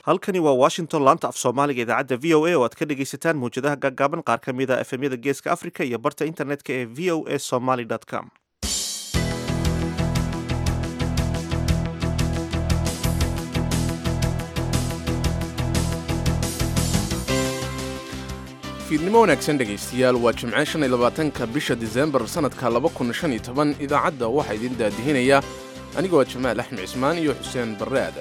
halkani waa washington laanta af soomaaliga idaacadda v o a oo aad ka dhegaysataan mawjadaha gaagaaban qaar ka mid a efemyada geeska africa iyo barta internetka ee v o a somaly com fiidnimo wanaagsan dhegaystayaal waa jimce shan iyo labaatanka bisha disembar sannadka laba kun shan iyo toban idaacadda waxaa idin daadihinaya anigoo jamaal axmed cismaan iyo xuseen barre aadan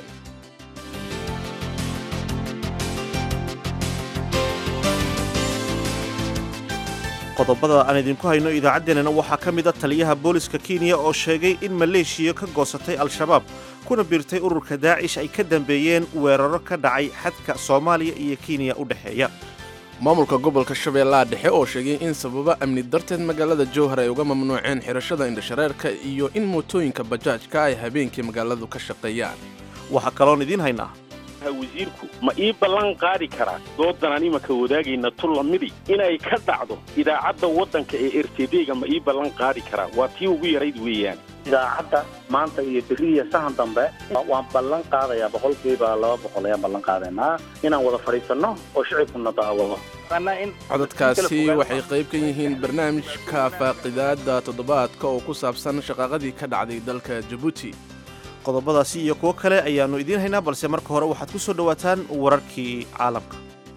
qodobada aan idinku hayno idaacaddeenana waxaa ka mid a taliyaha booliska kenya oo sheegay in maleeshiya ka goosatay al-shabaab kuna biirtay ururka daacish ay ka dambeeyeen weeraro ka dhacay xadka soomaaliya iyo kenya u dhexeeya maamulka gobolka shabeellaha dhexe oo sheegay in sababa amni darteed magaalada jowhar ay uga mamnuuceen xidhashada indhashareerka iyo in mootooyinka bajaajka ay habeenkii magaaladu ka shaqeeyaan waxaa kaloon idiin haynaa wasiirku ma ii ballan qaadi karaa doodanaan imanka wadaagayna tullamidi inay ka dhacdo idaacadda waddanka ee r t d-ga ma ii ballan qaadi karaa waa tii ugu yarayd weeyaan idaacadda maanta iyo beriya sahan dambe waan ballan qaadayaa boqolkiiba laba boqol ayaan ballan qaadaynaa inaan wada fadhiisanno oo shicibkuna daawado codadkaasi waxay qayb ka yihiin barnaamijka faaqidaadda toddobaadka oo ku saabsan shaqaaqadii ka dhacday dalka jabuuti qodobadaasi iyo kuwo kale ayaannu idiin haynaa balse marka hore waxaad ku soo dhowaataan wararkii caalamka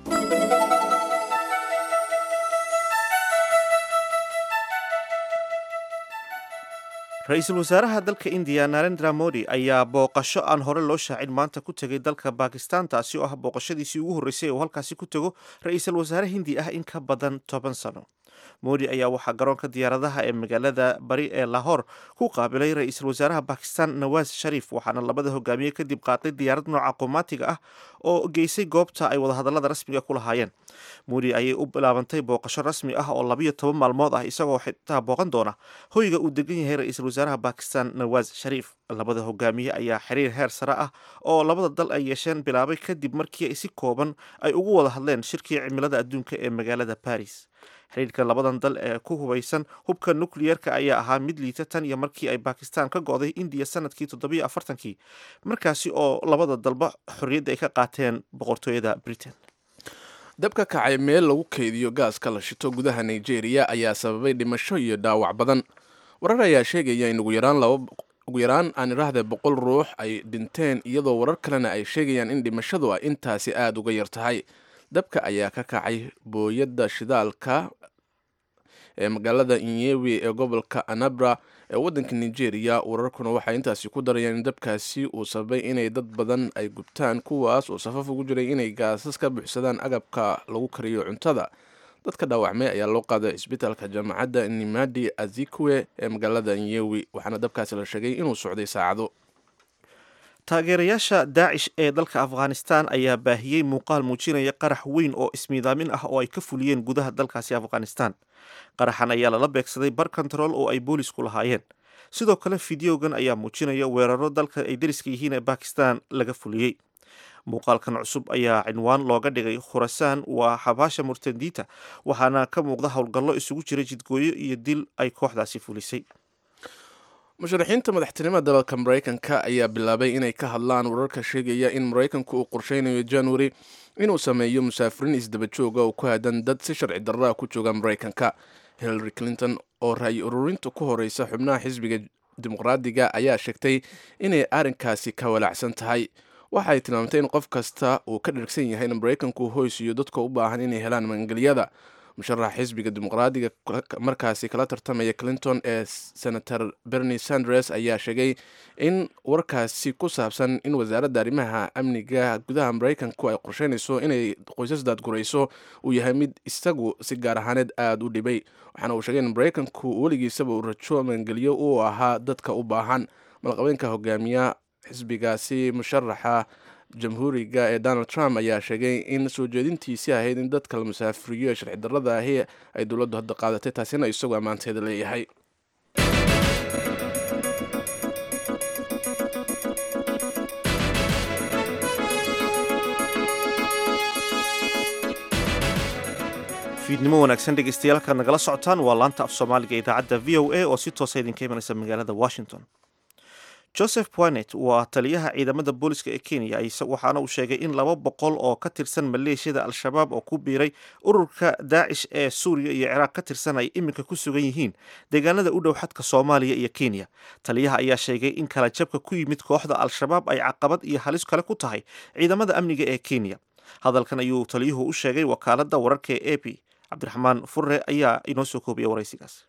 ra-iisul wasaaraha dalka indiya narendra modi ayaa booqasho aan hore loo shaacin maanta ku tegay dalka bakistan taasi oo ah booqashadiisii ugu horreysay uu halkaasi ku tego ra-iisul wasaare hindi ah in ka badan toban sano modi ayaa waxaa garoonka diyaaradaha ee magaalada bari ee lahor ku qaabilay ra-iisul wasaaraha bakistan nawaas shariif waxaana labada hogaamiye kadib qaaday diyaarad nooca qomaatiga ah oo geysay goobta ay wadahadallada rasmiga ku lahaayeen modi ayay u bilaabantay booqasho rasmi ah oo labayo toban maalmood ah isagoo xitaa booqan doona hoyga uu degan yahay ra-iisul wasaaraha bakistan nawaas shariif labada hogaamiye ayaa xiriir heer sare ah oo labada dal ay yeesheen bilaabay kadib markii si kooban ay ugu wada hadleen shirkii cimilada adduunka ee magaalada baris xiriirka labadan dal ee ku hubaysan hubka nukliyerka ayaa ahaa mid liita tan iyo markii ay bakistan ka go'day indiya sanadkii toddobiyo afartankii markaasi oo labada dalba xorriyadda ay ka qaateen boqortooyada britain dabka kacay meel lagu kaydiyo gaaska la shito gudaha nigeria ayaa sababay dhimasho iyo dhaawac badan warar ayaa sheegaya in ugu yaraan ugu yaraan aan idhaahde boqol ruux ay dhinteen iyadoo warar kalena ay sheegayaan in dhimashadu ay intaasi aada uga yar tahay dabka ayaa ka kacay booyadda shidaalka ee magaalada inyewi ee gobolka anabra ee waddanka nigeria wararkuna waxay intaasi ku darayaan in dabkaasi uu sababay inay dad badan ay gubtaan kuwaas oo safaf ugu jiray inay gaasas ka buuxsadaan agabka lagu kariyo cuntada dadka dhaawacmay ayaa loo qaaday cisbitaalka jaamacadda nimadi azikwe ee magaalada inyewi waxaana dabkaasi la sheegay inuu socday saacado taageerayaasha daacish ee dalka afghanistan ayaa baahiyey muuqaal muujinaya qarax weyn oo ismiidaamin ah oo ay ka fuliyeen gudaha dalkaasi afghanistan qaraxan ayaa lala beegsaday bar control oo ay boolisku lahaayeen sidoo kale fideogan ayaa muujinaya weeraro dalka ay dariska yihiin ee bakistan laga fuliyey muuqaalkan cusub ayaa cinwaan looga dhigay khurasaan waa xabaasha murtadiita waxaana ka muuqda howlgallo isugu jira jidgooyo iyo dil ay kooxdaasi fulisay musharaxiinta madaxtinimada dalalka maraykanka ayaa bilaabay inay ka hadlaan wararka sheegaya in maraykanku uu qorsheynayo january inuu sameeyo musaafiriin isdaba jooga oo ku aadan dad si sharci darraa ku jooga maraykanka hillary clinton oo ra-yi ururinta ku horeysa xubnaha xisbiga dimuqraadiga ayaa sheegtay inay arrinkaasi ka walaacsan tahay waxay tilmaamtay in qof kasta uu ka dhargsan yahay in maraykanku hoysiyo dadka u baahan inay helaan magangeliyada musharaxa xisbiga dimuqraadiga markaasi kala tartamaya clinton ee senator bernie sanders ayaa sheegay in warkaasi ku saabsan in wasaaradda arrimaha amniga gudaha maraykanku ay qorsheynayso inay qoysas daadgurayso uu yahay mid isagu si gaar ahaaneed aada u dhibay waxaana uu sheegay in maraykanku weligiisaba uu rajo magangeliyo uu ahaa dadka u baahan malqabeenka hogaamiya xisbigaasi musharaxa jamhuuriga ee donald trump ayaa sheegay in soo jeedintiisii ahayd in dadka la musaafiriyo ee sharci darrada ahi ay dowladdu hadda qaadatay taasina isagoo ammaanteeda leeyahay fiidnimo wanaagsan dhegeystayaal halkaad nagala socotaan waa laanta af soomaaliga idaacadda v o a oo si toosa idinka imanaysa magaalada washington joseph poinet waa taliyaha ciidamada booliska ee kenya waxaana uu sheegay in laba boqol oo ka tirsan maleeshiyada al-shabaab oo ku biiray ururka daacish ee suuriya iyo ciraaq ka tirsan ay iminka ku sugan yihiin deegaanada u dhow xadka soomaaliya iyo kenya taliyaha ayaa sheegay in kala jabka ku yimid kooxda al-shabaab ay caqabad iyo halis kale ku tahay ciidamada amniga ee kenya hadalkan ayuu taliyuhu u sheegay wakaaladda wararka ee a p cabdiraxmaan furre ayaa inoo soo koobaya waraysigaas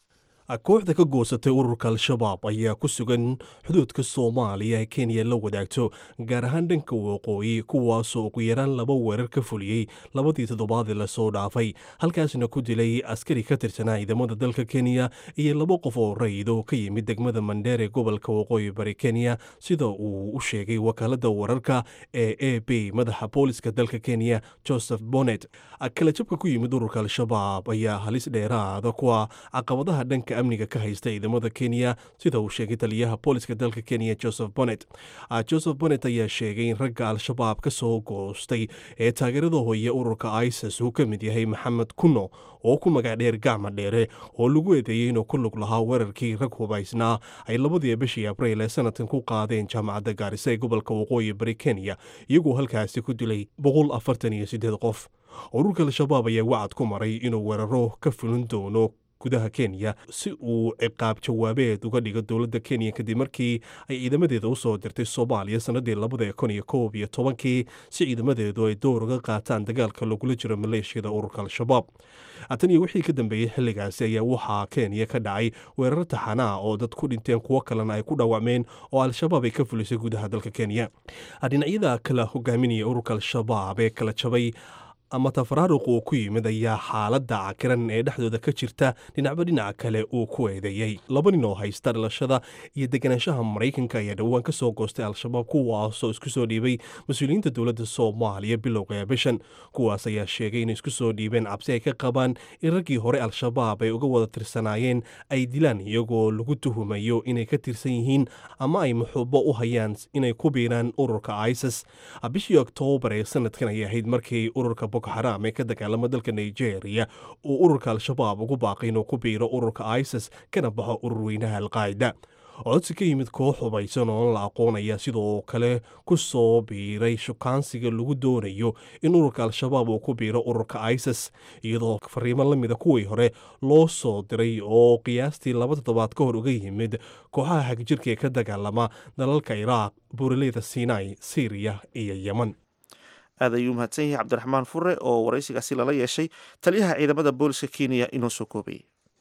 kooxda ka goosatay ururka al-shabaab ayaa ku sugan xuduudka soomaaliya ee kenya la wadaagto gaar ahaan dhanka waqooyi kuwaasoo ugu yaraan laba weerar ka fuliyey labadii toddobaadii lasoo dhaafay halkaasna ku dilay askari ka tirsanaa ciidamada dalka kenya iyo laba qof oo raydo ka yimid degmada mandheer ee gobolka waqooyi bari kenya sida uu u sheegay wakaaladda wararka ee a b madaxa booliska dalka kenya joseph bonnet kala jabka ku yimid ururka al-shabaab ayaa halis dheeraada kuwa caqabadaha dhanka amniga ka haysta ciidamada kenya sida uu sheegay taliyaha booliska dalka kenya joseph bonnet joseph bonnet ayaa sheegay in ragga al-shabaab ka soo goostay ee taageerada hooye ururka isis uu ka mid yahay maxamed kuno oo ku magac dheer gacma dheere oo lagu eedeeyey inuu ku lug lahaa weerarkii rag hubaysnaa ay labadii bishii abriil ee sanadkan ku qaadeen jaamacadda gaarisa ee gobolka waqooyi bari kenya iyagoo halkaasi ku dilay boqol afartan iyo siddeed qof ururka al-shabaab ayaa wacad ku maray inuu weeraro ka fulin doono gudaha kenya si uu ciqaab jawaabeed uga dhigo dowladda kenya kadib markii ay ciidamadeeda u soo dirtay soomaaliya sannadii labada kun iyo koob iyo tobankii si ciidamadeedu ay door uga qaataan dagaalka lagula jiro maleeshiyada ururka al-shabaab tan iyo wixii ka dambeeyey xilligaasi ayaa waxaa kenya ka dhacay weerar taxanaa oo dad ku dhinteen kuwo kalena ay ku dhaawacmeen oo al-shabaab ay ka fulisay gudaha dalka kenya dhinacyada kala hogaaminaya ururka al-shabaab ee kala jabay ama tafaraaruq uu ku yimid ayaa xaaladda cakiran ee dhexdooda ka jirta dhinacba dhinaca kale uu ku eedeeyey laba nin oo haysta dhalashada iyo deganaanshaha maraykanka ayaa dhowaan ka soo goostay al-shabaab kuwaasoo isku soo dhiibay mas-uuliyiinta dowladda soomaaliya bilowga ee bishan kuwaas ayaa sheegay inay isku soo dhiibeen cabsi ay ka qabaan in raggii hore al-shabaab ay uga wada tirsanaayeen ay dilaan iyagoo lagu tuhumayo inay ka tirsan yihiin ama ay muxuubo u hayaan inay ku biiraan ururka isis bishii oktoobar ee sanadkan ayay ahayd markii ururka boko xaraam ee ka dagaalama dalka nigeria uu ururka al-shabaab ugu baaqay inuu ku biiro ururka isis kana baxo urur weynaha alqaacida codsi ka yimid koox hubaysan oo la aqoonaya sidoo kale ku soo biiray shukaansiga lagu doonayo in ururka al-shabaab uu ku biiro ururka isis iyadoo fariimo la mida kuwii hore loo soo diray oo qiyaastii laba toddobaad ka hor uga yimid kooxaha hagjirka ee ka dagaalama dalalka iraaq buuraleyda sinai syriya iyo yeman aad ayuu mahadsan yahay cabdiraxmaan fure oo waraysigaasi lala yeeshay taliyaha ciidamada booliska kenya inoo soo koobayay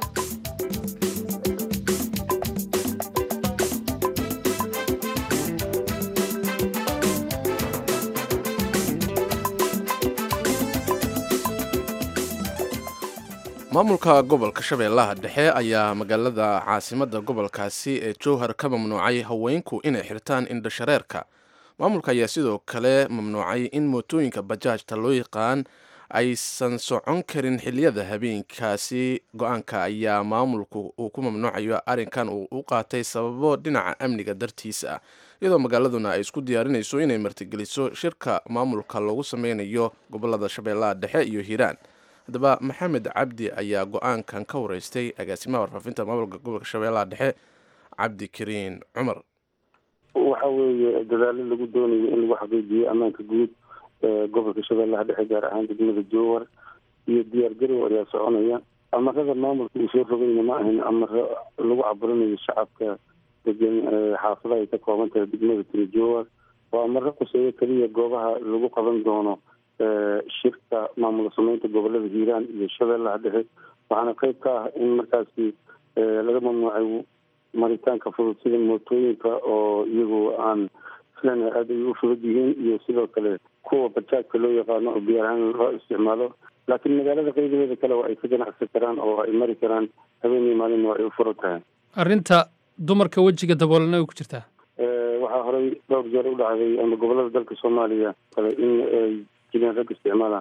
maamulka gobolka shabeellaha dhexe ayaa magaalada caasimadda gobolkaasi ee jowhar ka mamnuucay haweenku inay xirtaan indhashareerka maamulka ayaa sidoo kale mamnuucay in mootooyinka bajaajta loo yaqaan aysan socon karin xiliyada habeenkaasi go-aanka ayaa maamulku uu ku mamnuucayo arrinkan uu u qaatay sababo dhinaca amniga dartiisa ah iyadoo magaaladuna ay isku diyaarinayso inay martigeliso shirka maamulka loogu sameynayo gobolada shabeellaha dhexe iyo hiiraan haddaba maxamed cabdi ayaa go-aankan ka wareystay agaasimaha warfaafinta maamulka gobolka shabeellaha dhexe cabdi kariin cumar waxa weeye dadaalo lagu doonayo in lagu xaqiijiyo ammaanka guud ee gobolka shabeellaha dhexe gaar ahaan degmada jowar iyo diyaargarow ayaa soconaya amarada maamulka uu soo rogayna ma ahin amaro lagu caburinayo shacabka degan xaafadaha ay ka kooban tahay degmada tiri jowar waa amaro quseeyo keliya goobaha lagu qaban doono shirka maamul sameynta gobolada hiiraan iyo shabeellaha dhexe waxaana qeyb ka ah in markaasi laga mamnuucay maritaanka fudud sida mootooyinka oo iyagu aan filana aada ay u fudud yihiin iyo sidoo kale kuwa bajaajka loo yaqaano oo biyaar ahaan loo isticmaalo laakiin magaalada qeybadeeda kale waa ay ka ganacsan karaan oo ay mari karaan habeenii maalin waa ay u furan tahay arrinta dumarka wejiga daboolana way ku jirtaa waxaa horey dhowr jeer u dhacday ama gobolada dalka soomaaliya kale in ay jireen rag isticmaala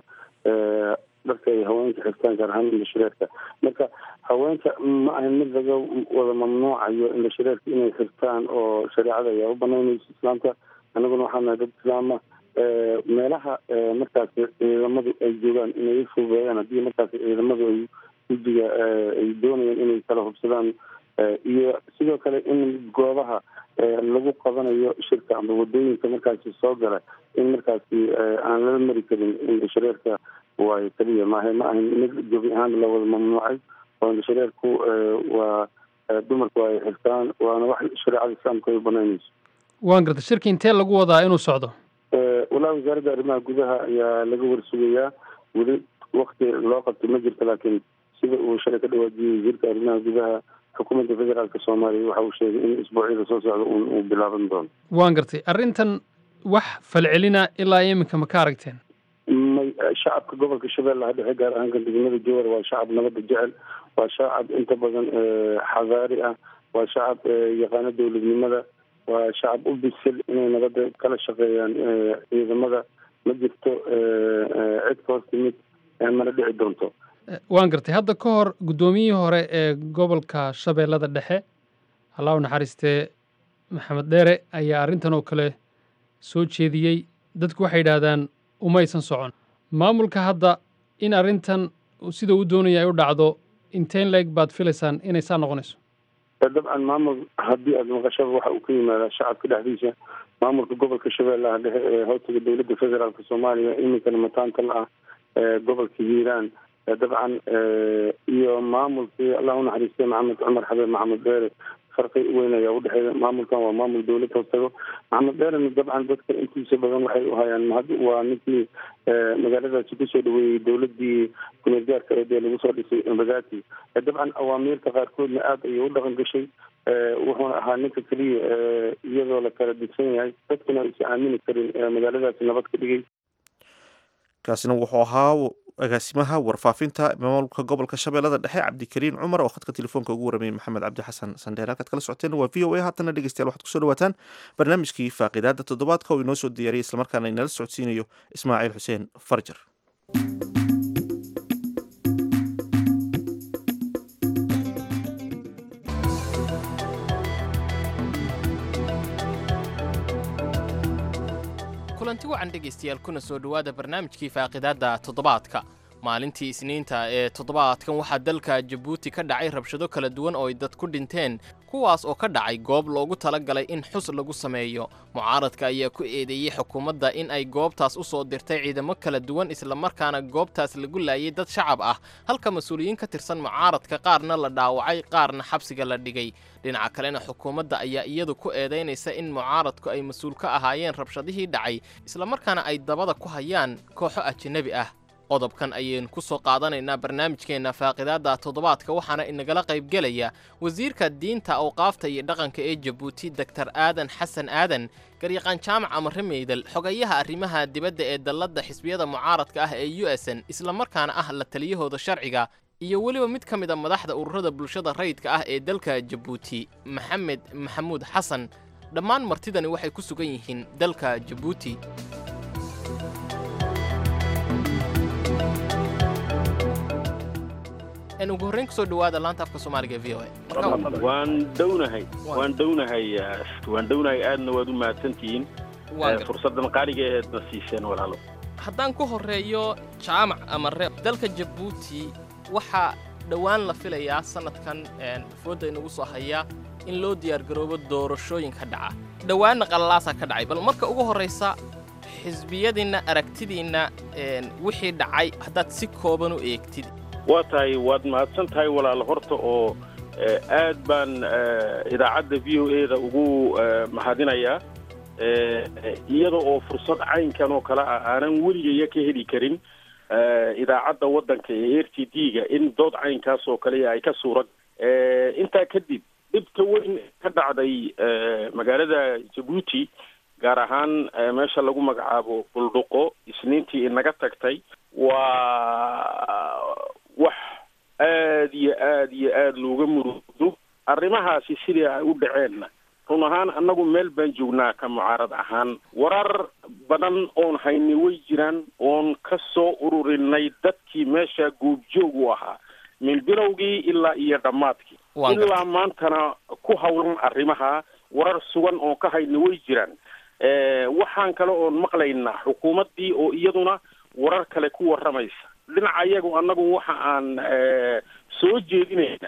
dharka ay haweenka xirtaan gaar ahaan indhashareerka marka haweenka ma ahan mid laga wada mamnuucayo indhashareerka inay xirtaan oo shareecada ayaa u banaynaysa islaamka annaguna waxaa nahay dad islaama meelaha markaasi ciidamadu ay joogaan inay u fududeeyaan haddii markaasi ciidamadu ay gudiga ay doonayaan inay kala hubsadaan iyo sidoo kale in goobaha lagu qabanayo shirka ama wadooyinka markaasi soo gala in markaasi aan lala mari karin indhashareerka waayo keliya maaha ma ahan mid gebi ahaan la wada mamnuucay oo indhashareerku waa dumarku ay xirtaan waana wax shareecada islaamka ay banaynayso waan garta shirka intee lagu wadaa inuu socdo walaa wasaaradda arrimaha gudaha ayaa laga warsugayaa weli wakti loo qabtay ma jirto laakiin sida uu shalay ka dhawaajiyey wasiirka arrimaha gudaha xukuumadda federaalka soomaaliya waxa uu sheegay in isbuucyada soo socda un uu bilaaban doono waan gartay arrintan wax falcelina ilaa iminka ma ka aragteen may shacabka gobolka shabeellaha dhexe gaar ahaan degmada jowar waa shacab nabadda jecel waa shacab inta badan xadaari ah waa shacab yaqaano dowladnimada waa shacab u bisil inay nabadda kala shaqeeyaan ciidamada ma jirto cid ka hoos timid mana dhici doonto waan gartay hadda ka hor guddoomiyihii hore ee gobolka shabeellada dhexe allah u naxariistee maxamed dheere ayaa arrintan oo kale soo jeediyey dadku waxay yidhaahdaan umaysan socon maamulka hadda in arrintan sida uu doonaya ay u dhacdo inteen leeg baad filaysaan inay saa noqonayso dabcan maamul haddii aada maqashaba waxa uu ka yimaadaa shacabka dhexdiisa maamulka gobolka shabeellaha dhexe ee hoostaga dowladda federaalk soomaaliya iminkana mataanta la ah gobolka hiiraan dabcan iyo maamulkii allah unaxariistay maxamed cumar xabeeb maxamed dheere farqi weyn ayaa udhexeeya maamulkan waa maamul dowlad hoostago maxamed dheerena dabcan dadka intiisa badan waxay u hayaan mahad waa ninkii magaaladaasi kusoo dhaweeyey dowladii kumeel gaarka ee dee lagu soo dhisay embagati dabcan awaamiirta qaarkoodna aada ayay u dhaqan gashay wuxuuna ahaa ninka keliya iyadoo la kala digsan yahay dadkuna aysa aamini karin magaaladaasi nabad ka dhigay kaasina wuxuu ahaa agaasimaha warfaafinta maamulka gobolka shabeellada dhexe cabdikariin cumar oo khadka telefoonka ugu waramayay maxamed cabdi xasan sandheer halkaad kala socoteen waa v o a haatana dhegeystayaal waxaad kusoo dhawaataan barnaamijkii faaqidaada toddobaadka oo inoo soo diyaariyay islamarkaana inala socodsiinayo ismaaciil xuseen farjar kulanti wacan dhegaystayaal kuna soo dhowaada barnaamijkii faaqidaadda toddobaadka maalintii isniinta ee toddobaadkan waxaa dalka jabuuti ka dhacay rabshado kala duwan oo ay dad ku dhinteen kuwaas oo ka dhacay goob loogu talagalay in xus lagu sameeyo mucaaradka ayaa ku eedeeyey xukuumadda in ay goobtaas u soo dirtay ciidamo kala duwan islamarkaana goobtaas lagu laayay dad shacab ah halka mas-uuliyiin ka tirsan mucaaradka qaarna la dhaawacay qaarna xabsiga la dhigay dhinaca kalena xukuumadda ayaa iyadu ku eedaynaysa in mucaaradku ay mas-uul ka ahaayeen rabshadihii dhacay islamarkaana ay dabada ku hayaan kooxo ajanabi ah qodobkan ayaynu ku soo qaadanaynaa barnaamijkeenna faaqidaadda toddobaadka waxaana inagala qaybgelaya wasiirka diinta awqaafta iyo dhaqanka ee jabuuti doktar aadan xasan aadan garyaqaan jaamac amare meydal xogayaha arrimaha dibadda ee dalladda xisbiyada mucaaradka ah ee u s n islamarkaana ah la taliyahooda sharciga iyo weliba mid ka mid a madaxda ururada bulshada rayidka ah ee dalka jabuuti maxamed maxamuud xasan dhammaan martidani waxay ku sugan yihiin dalka jabuuti ugu horreyn kusoo dhawaada laanta afka soomaaliga v o waan dhownahay waan dhownahay waan dhownahay aadna waad u mahadsantihiin fursaddan qaaliga eedna siiseen walaalo haddaan ku horreeyo jaamac amare dalka jabuuti waxaa dhowaan la filayaa sannadkan foodda inagu soo hayaa in loo diyaargaroobo doorashooyinka dhaca dhowaanna qalalaasaa ka dhacay bal marka ugu horraysa xisbiyadiinna aragtidiinna wixii dhacay haddaad si kooban u eegtid waa tahay waad mahadsan tahay walaalo horta oo aad baan idaacadda v o e da ugu mahadinayaa iyada oo fursad caynkan oo kale ah aanan weligaya ka heli karin idaacadda waddanka ee r t d ga in dood caynkaas oo kale ay ka suurag intaa kadib dhibka weyn ka dhacday magaalada jabuuti gaar ahaan meesha lagu magacaabo buldhuqo isniintii inaga tagtay waa wax aad iyo aad iyo aad looga murugdo arrimahaasi sidii ay u dhaceenna run ahaan annagu meel baan joognaa ka mucaarad ahaan warar badan oon haynay way jiraan oon ka soo ururinay dadkii meesha goobjoog u ahaa min bilowgii ilaa iyo dhammaadkii ilaa maantana ku hawlan arrimaha warar sugan oon ka haynay way jiraan waxaan kale oon maqlaynaa xukuumaddii oo iyaduna warar kale ku warramaysa dhinaca iyagu annagu waxa aan soo jeedinaynaa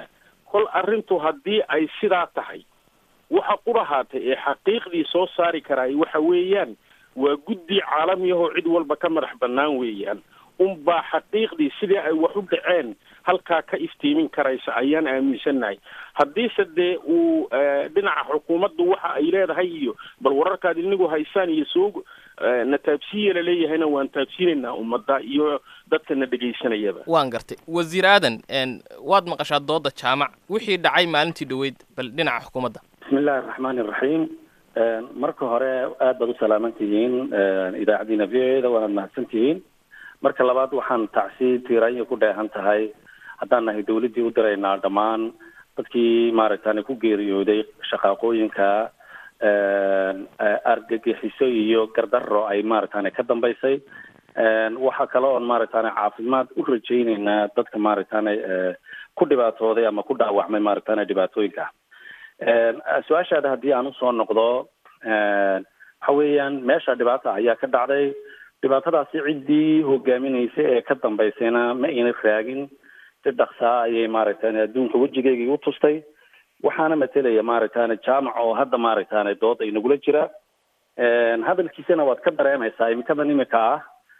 kol arrintu haddii ay sidaa tahay waxa qurahaatay ee xaqiiqdii soo saari karaay waxa weeyaan waa guddi caalamiyahoo cid walba ka madax bannaan weeyaan unbaa xaqiiqdii sidii ay wax u dhaceen halkaa ka iftiimin karaysa ayaan aaminsannahay haddiise dee uu dhinaca xukuumaddu waxa ay leedahay iyo bal wararkaad inigu haysaan iyo soo na taabsiiya laleeyahayna waan taabsiinaynaa ummadda iyo dadka na dhegaysanayaba waan gartay wasiir aadan waad maqashaa dooda jaamac wixii dhacay maalintii dhoweyd bal dhinaca xukuumadda bismi illaahi araxmaani iraxiim marka hore aad baad u salaaman tihiin idaacaddiina v o eda waanaad mahadsan tihiin marka labaad waxaan tacsi tiiraanya ku dheehan tahay haddaan nahay dawladdii u diraynaa dhammaan dadkii maaragtani ku geeriyooday shaqaaqooyinka argagixiso iyo gardaro ay maaragtani ka dambaysay waxa kale oon maaragtani caafimaad u rajaynaynaa dadka maaragtani ku dhibaatooday ama ku dhaawacmay maaragtani dhibaatooyinka su-aashaada haddii aan usoo noqdo waxa weeyaan meesha dhibaata ayaa ka dhacday dhibaatadaasi ciddii hogaaminaysa ee ka dambaysayna ma ayna raagin si dhaksaa ayay maaragtani adduunka wejigeygii u tustay waxaana matelaya maaragtani jaamac oo hadda maaragtani dood ay nagula jira hadalkiisana waad ka dareemaysaa imikadan imika ah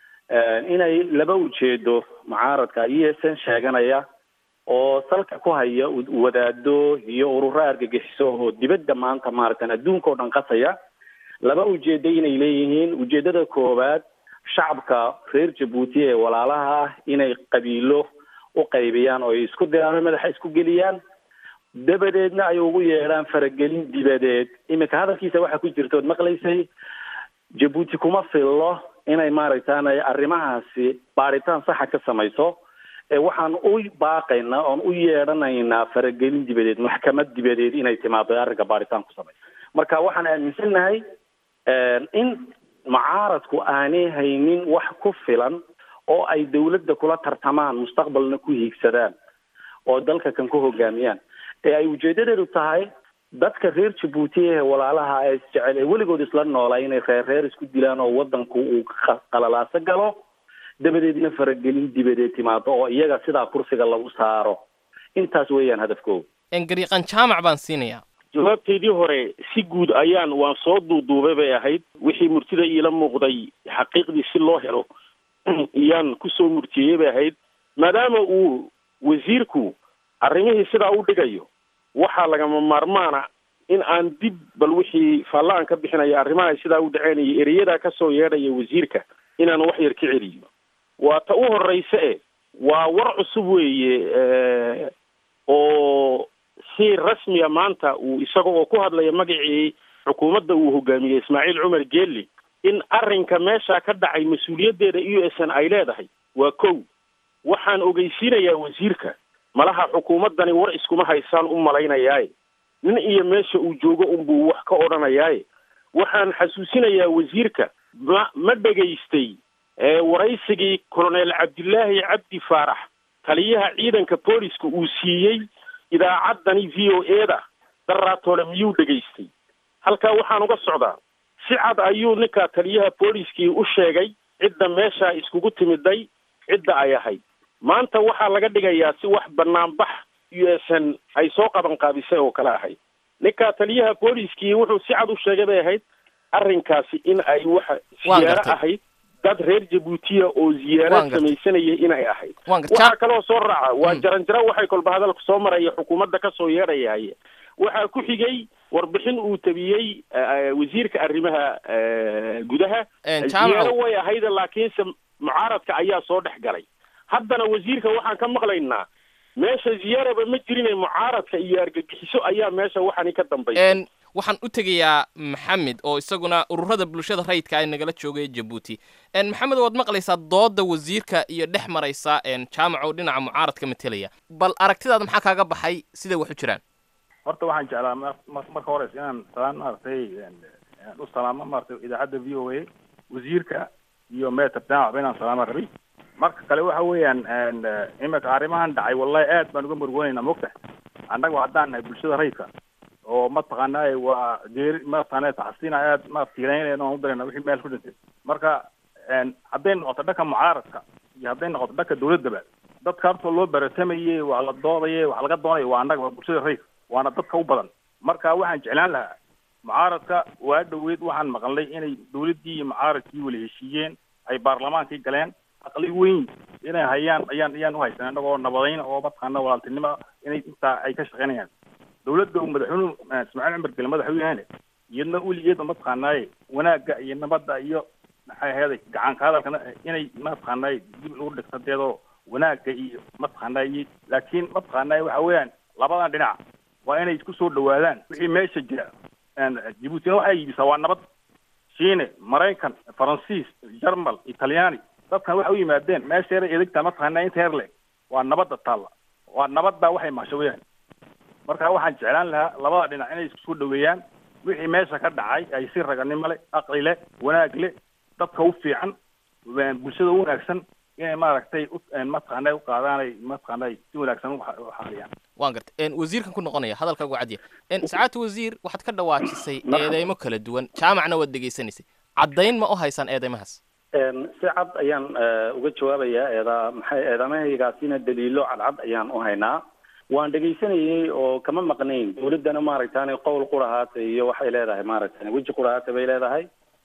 inay laba ujeedo mucaaradka e s n sheeganaya oo salka ku haya wadaado iyo ururo argagixiso oo dibadda maanta maaragtani adduunka oo dhan qasaya laba ujeedo inay leeyihiin ujeedada koowaad shacabka reer jabuuti ee walaalaha ah inay qabiilo u qaybiyaan oo ay isku diraan madaxa isku geliyaan dabadeedna ay ugu yeedhaan faragelin dibadeed iminka hadalkiisa waxaa ku jirta ood maqlaysay jabuuti kuma fillo inay maaragtaanay arrimahaasi baaritaan saxa ka samayso ee waxaan u baaqaynaa oon u yeedhanaynaa faragelin dibadeed maxkamad dibadeed inay timaado arrinka baaritaan ku samayso marka waxaan aaminsannahay in mucaaradku aanay haynin wax ku filan oo ay dawladda kula tartamaan mustaqbalna ku hiigsadaan oo dalka kan ku hogaamiyaan ee ay ujeedadeedu tahay dadka reer jabuuti ee walaalaha ee isjecel ee weligood isla noolaa inay reer reer isku dilaan oo wadanku uu qalalaaso galo dabadeedna faragelin dibadeed timaado oo iyaga sidaa kursiga lagu saaro intaas weeyaan hadafkooda gariiqan jaamac baan siinayaa jawaabteydii hore si guud ayaan waan soo duuduubay bay ahayd wixii murtida iila muuqday xaqiiqdii si loo helo iyaan kusoo murtiyey bay ahayd maadaama uu wasiirku arrimihii sidaa u dhigayo waxaa lagama maarmaana in aan dib bal wixii faallaan ka bixinaya arrimaha sidaa u dhaceen iyo ereyadaa kasoo yeedhaya wasiirka inaan wax yar ka celiyo waa ta u horreysa e waa war cusub weeye oo si rasmiya maanta uu isaga oo ku hadlaya magacii xukuumadda uu hogaamiyey ismaaciil cumar geeli in arrinka meesha ka dhacay mas-uuliyaddeeda u s n ay leedahay waa kow waxaan ogeysiinayaa wasiirka malaha xukuumaddani war iskuma haysaan u malaynayaaye nin iyo meesha uu joogo unbuu wax ka odhanayaaye waxaan xasuusinayaa wasiirka ma ma dhegaystay waraysigii colonel cabdilaahi cabdi faarax taliyaha ciidanka booliska uu siiyey idaacaddani v o e da daraatoole miyuu dhegaystay halkaa waxaan uga socdaa si cad ayuu ninka taliyaha booliskii u sheegay cidda meeshaa iskugu timiday cidda ay ahayd maanta waxaa laga dhigayaa si wax banaanbax u s n ay soo qaban qaabisay oo kale ahayd ninka taliyaha booliskii wuxuu si cad u sheegay bay ahayd arrinkaasi in ay waxa siyaaro ahayd dad reer jabuutiya oo ziyaaraad samaysanayay inay ahayd waxaa kaloo soo raaca waa jaranjaro waxay kolba hadalka soo maraya xukuumadda kasoo yeedhayahaye waxaa ku xigay warbixin uu tabiyey wasiirka arrimaha gudaha ziyaaro way ahayd laakiinse mucaaradka ayaa soo dhex galay haddana wasiirka waxaan ka maqlaynaa meesha ziyaaraba ma jirine mucaaradka iyo argagixiso ayaa meesha waxani ka dambaysa waxaan u tegayaa maxamed oo isaguna ururada bulshada rayidka ay nagala joogay jabuuti maxamed waad maqlaysaa dooda wasiirka iyo dhex maraysa jaamac oo dhinaca mucaaradka matelaya bal aragtidaada maxaa kaaga baxay siday wax u jiraan horta waxaan jeclaa marka hores inaan salaan maaragtay u salaamo maaragtay idaacadda v o a wasiirka iyo meter jaamac inaan salaama rabi marka kale waxa weeyaan imika arrimahan dhacay wallahi aad baan uga murgoonayna mogta annaga haddaan nahay bulshada rayidka oo mataqaanaa waa geeri mataqaana taxsiina aad ma tiiraynayna aan u darayna wixii meel ku dhintay marka hadday noqoto dhanka mucaaradka iyo hadday noqoto dhanka dawladdaba dadka horta loo baratamayey waa la doodayay wax laga doonayo waa annaga waa bulshada rayidka waana dadka u badan marka waxaan jeclaan lahaa mucaaradka waa dhoweyd waxaan maqalnay inay dawladdii iyo mucaaradkii wala heshiiyeen ay baarlamaankii galeen aqli weyn inay hayaan ayaan ayaan u haysan annagoo nabadayn oo mataqaana walaaltinimo inay intaa ay ka shaqaynayaan dawladda uu madaxweynuhu ismaaciil cumar gele madax u yahayne iyadna weligeedba mataqaanaaye wanaagga iyo nabadda iyo maxay aheeday gacanka hadalkana inay mataqaanaaye dib lagu dhigto deedoo wanaagga iyo mataqaanaaye laakiin mataqaanaaye waxa weeyaan labadan dhinac waa inay isku soo dhawaadaan wixii meesha jira jibuutina waxay iibisaa waa nabad shiine maraykan faransiis jarmal italyaani dadkan waxay u yimaadeen meesha yara edegta mataqaanaa inta yar le waa nabadda taalla waa nabadda waxay maasho weyaan marka waxaan jeclaan lahaa labada dhinac inay isku soo dhaweeyaan wixii meesha ka dhacay ay si raganimo leh aqli leh wanaag leh dadka u fiican bulshada u wanaagsan inay maaragtay mataqaanay u qaadaanay mataqaanay si wanaagsan u xaaliyaan waan gartay wasiirkan ku noqonaya hadalkaagu cadiya sacaadta wasiir waxaad ka dhawaajisay eedeymo kala duwan jaamacna waad dhegaysanaysay caddayn ma u haysaan eedeymahaas si cad ayaan uga jawaabayaa eeda maxay eedamahaygaasina daliilo cadcad ayaan u haynaa waan dhegaysanayey oo kama maqnayn dawladdana maaragtani qowl qurahaata iyo waxay leedahay maaragtani weji qurahaata bay leedahay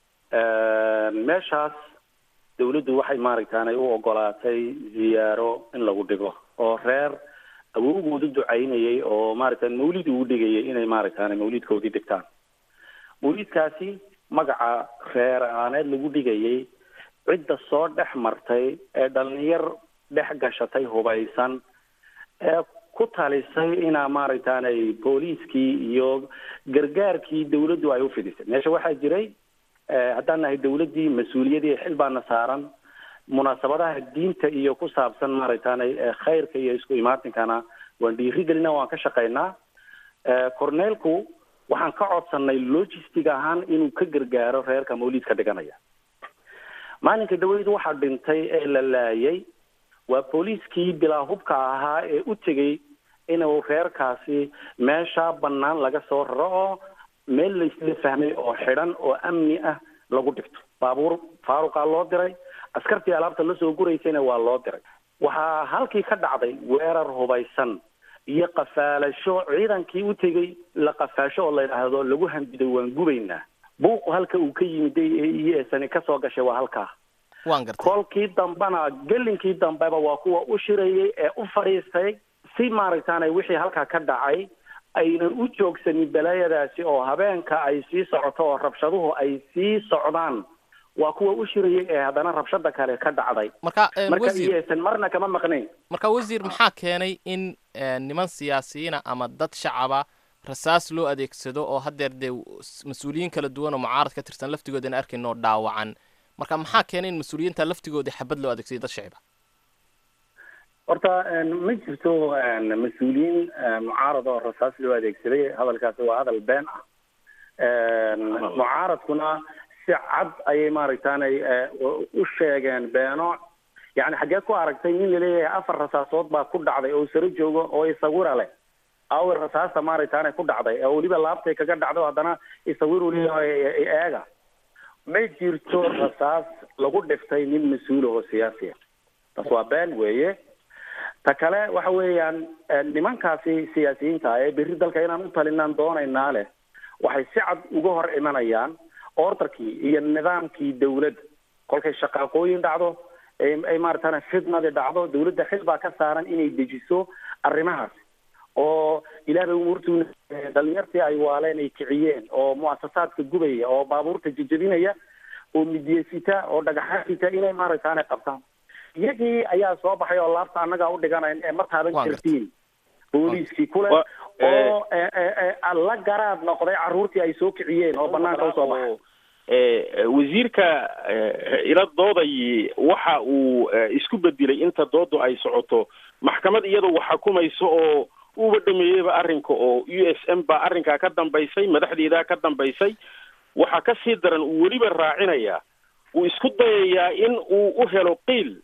meeshaas dawladdu waxay maaragtaanay u ogolaatay ziyaaro in lagu dhigo oo reer awowgooda ducaynayay oo maaragtan mawlid uu dhigayay inay maaragtaani mawlidkoodii dhigtaan mawlidkaasi magaca reer aaneed lagu dhigayay cidda soo dhex martay ee dhalinyar dhex gashatay hubaysan ee ku talisay inaa maaragtaanay booliiskii iyo gargaarkii dawladdu ay u fidisay meesha waxaa jiray haddaan nahay dawladdii mas-uuliyadii xil baana saaran munaasabadaha diinta iyo ku saabsan maaragtaanay khayrka iyo isku imaatinkana waan dhiirigelina waan ka shaqaynaa corneelku waxaan ka codsanay logistic ahaan inuu ka gargaaro reerka mawlidka dhiganaya maalinka dhaweyd waxaa dhintay ee la laayay waa booliiskii bilaa hubka ahaa ee u tegey inuu reerkaasi meesha bannaan laga soo raro oo meel laysla fahmay oo xidhan oo amni ah lagu dhigto baabuur faaruqaa loo diray askartii alaabta lasoo guraysayna waa loo diray waxaa halkii ka dhacday weerar hubaysan iyo qafaalasho ciidankii u tegey la qafaasho oo la yidhaahdo lagu handiday waan gubaynaa buuqu halka uu ka yimid iyo eesani kasoo gashay waa halkaa waan gartay kolkii dambena gelinkii dambeba waa kuwa u shirayay ee u fadhiistay si maaragtaanay wixii halkaa ka dhacay aynan u joogsanin balaayadaasi oo habeenka ay sii socoto oo rabshaduhu ay sii socdaan waa kuwa u shirayay ee haddana rabshada kale ka dhacday marka marka wasiir iyaysan marna kama maqnayn marka wasiir maxaa keenay in niman siyaasiyiina ama dad shacaba rasaas loo adeegsado oo haddeer dee mas-uuliyiin kala duwan oo mucaarad ka tirsan laftigoodana arkayno dhaawacan marka maxaa keenay in mas-uuliyiinta laftigooda xabad loo adeegsayo dad shacib ah horta ma jirto mas-uuliyiin mucaarad oo rasaas loo adeegsaday hadalkaasi waa hadal been ah mucaaradkuna si cad ayay maaragtaanay u sheegeen beeno yani xaggee ku aragtay nin laleeyahay afar rasaasood baa ku dhacday oo saro joogo oo isawira leh awir rasaasta maaragtaanay ku dhacday oo weliba laabtay kaga dhacdo haddana isawir uu leeyahay eega ma jirto rasaas lagu dhiftay nin mas-uul oo siyaasiya taas waa been weeye ta kale waxa weeyaan nimankaasi siyaasiyiinta ee berri dalka inaan u talinaan doonaynaa leh waxay si cad uga hor imanayaan ordarkii iyo nidaamkii dawladda kolkay shaqaaqooyin dhacdo ay maaragtana fidnadi dhacdo dawladda xil baa ka saaran inay dejiso arrimahaas oo ilaah bay umuurtu dhalinyartii ay waaleen ay kiciyeen oo muasasaadka gubaya oo baabuurta jejebinaya oo midyesita oo dhagaxa sita inay maaragtaana qabtaan iyagii ayaa soo baxay oo laabta annagaa u dhiganayn ee ma taaban kartiin booliiskii kule oo la garaad noqday carruurtii ay soo kiciyeen oo banaanka usoo baxay wasiirka ila dooday waxa uu isku bedelay inta doodu ay socoto maxkamad iyadoo wax xukumayso oo uuba dhameeyeyba arrinka oo u s m baa arrinkaa ka dambaysay madaxdeedaa ka dambaysay waxaa ka sii daran uu weliba raacinayaa uu isku dayayaa in uu u helo qiil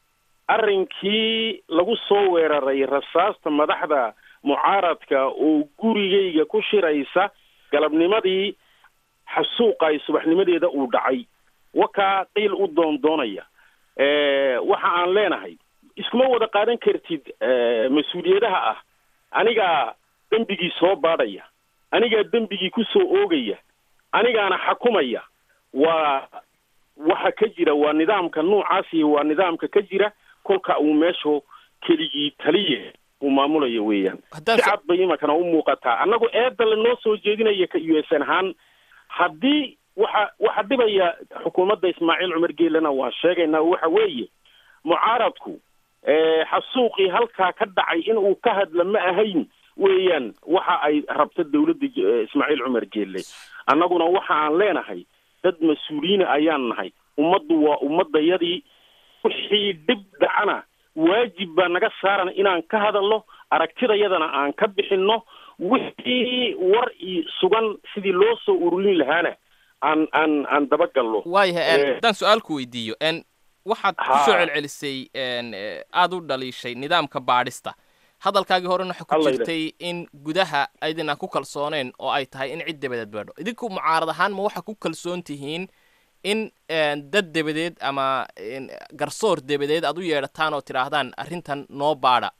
arrinkii lagu soo weeraray rasaasta madaxda mucaaradka oo gurigayga ku shiraysa galabnimadii xasuuqa ay subaxnimadeeda uu dhacay wakaa qiil u doondoonaya waxa aan leenahay iskuma wada qaadan kartid mas-uuliyadaha ah anigaa dembigii soo baadhaya anigaa dembigii ku soo oogaya anigaana xakumaya waa waxa ka jira waa nidaamka noocaasi waa nidaamka ka jira kolka uu meeshu keligii taliye uu maamulayo weeyaan si cad bay imankana u muuqataa annagu eedda lanoo soo jeedinaya ka u s n ahaan haddii waxa waxa dhibaya xukuumadda ismaaciil cumar geelena waan sheegaynaa waxa weeye mucaaradku xasuuqii halkaa ka dhacay in uu ka hadla ma ahayn weeyaan waxa ay rabta dawladda ismaaciil cumar geelle annaguna waxa aan leenahay dad mas-uuliyiina ayaan nahay ummaddu waa ummadayadii wixii dhib dhacana waajib baa naga saaran inaan ka hadalno aragtidayadana aan ka bixinno wixii war i sugan sidii loo soo ururin lahaana aan aan aan dabagalno waayahay haddaan su-aalku weydiiyo n waxaad kusoo celcelisay aada u dhaliishay nidaamka baadhista hadalkaagii horena waxa ku jirtay in gudaha aydinaan ku kalsooneen oo ay tahay in cid dabadeed baadho idinku mucaarad ahaan ma waxa ku kalsoon tihiin in dad dabadeed ama garsoor dabadeed aad u yeedhataan oo tidhaahdaan arrintan noo baadha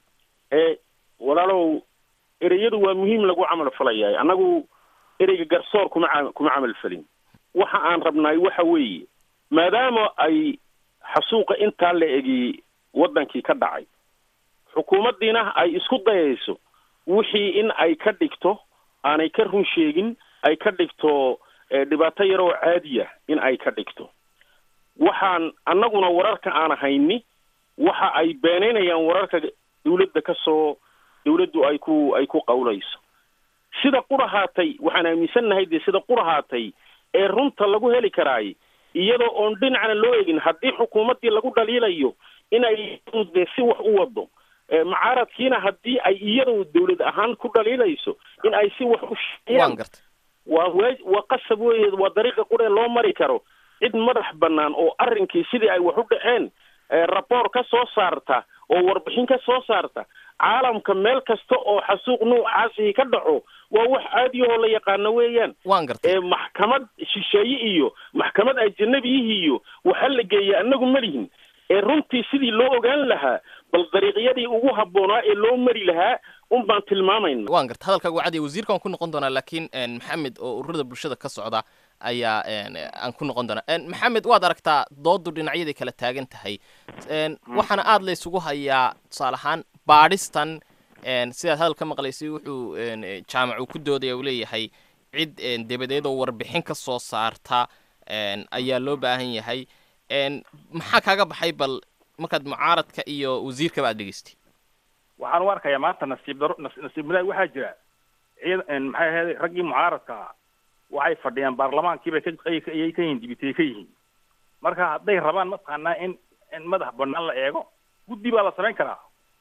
walaalow ereyadu waa muhiim lagu camal falayahay annagu ereyga garsoor kuma a kuma camal falin waxa aan rabnaay waxa weeye maadaama ay xasuuqa intaa la egi waddankii ka dhacay xukuumaddiina ay isku dayayso wixii in ay ka dhigto aanay ka run sheegin ay ka dhigto dhibaato yaroo caadiya in ay ka dhigto waxaan annaguna wararka aan hayni waxa ay beenaynayaan wararka dawladda ka soo dawladdu ay ku ay ku qawlayso sida qurahaatay waxaan aaminsannahay dee sida qurahaatay ee runta lagu heli karaay iyadoo oon dhinacna loo egin haddii xukuumaddii lagu dhaliilayo inay dee si wax u wado mucaaradkiina haddii ay iyadoo dawlad ahaan ku dhaliilayso in ay si wax u sheeyaan waa waa waa qasab weeye waa dariiqa quree loo mari karo cid madax bannaan oo arrinkii sidii ay wax u dhaceen raboor ka soo saarta oo warbixin ka soo saarta caalamka meel kasta oo xasuuq noocaasi ka dhaco waa wax caadiyahoo la yaqaano weeyaan waan gartay maxkamad shisheeye iyo maxkamad ajanabiyihi iyo waxaa la geeya annagu malihin ee runtii sidii loo ogaan lahaa bal dariiqyadii ugu habboonaa ee loo mari lahaa un baan tilmaamayna waan garta hadalkaagu cadiya wasiirka waan ku noqon doonaa laakiin maxamed oo ururada bulshada ka socda ayaa aan ku noqon doonaa maxamed waad aragtaa doodu dhinacyaday kala taagan tahay waxaana aada la isugu hayaa tusaale ahaan baadhistan sidaad hadal ka maqlaysay wuxuu jaamacu ku doodaya uu leeyahay cid dabadeed oo warbixin ka soo saarta ayaa loo baahan yahay maxaa kaaga baxay bal markaad mucaaradka iyo wasiirkaba aad dhegeystay waxaan u arkayaa maanta nasiib daro nasiib wadaag waxaa jira ciid maxay ahayd raggii mucaaradka waxay fadhiyaan baarlamaankiibay kayay ka yihiin dibitay ka yihiin marka hadday rabaan mataqaanaa in in madax banaan la eego guddi baa la samayn karaa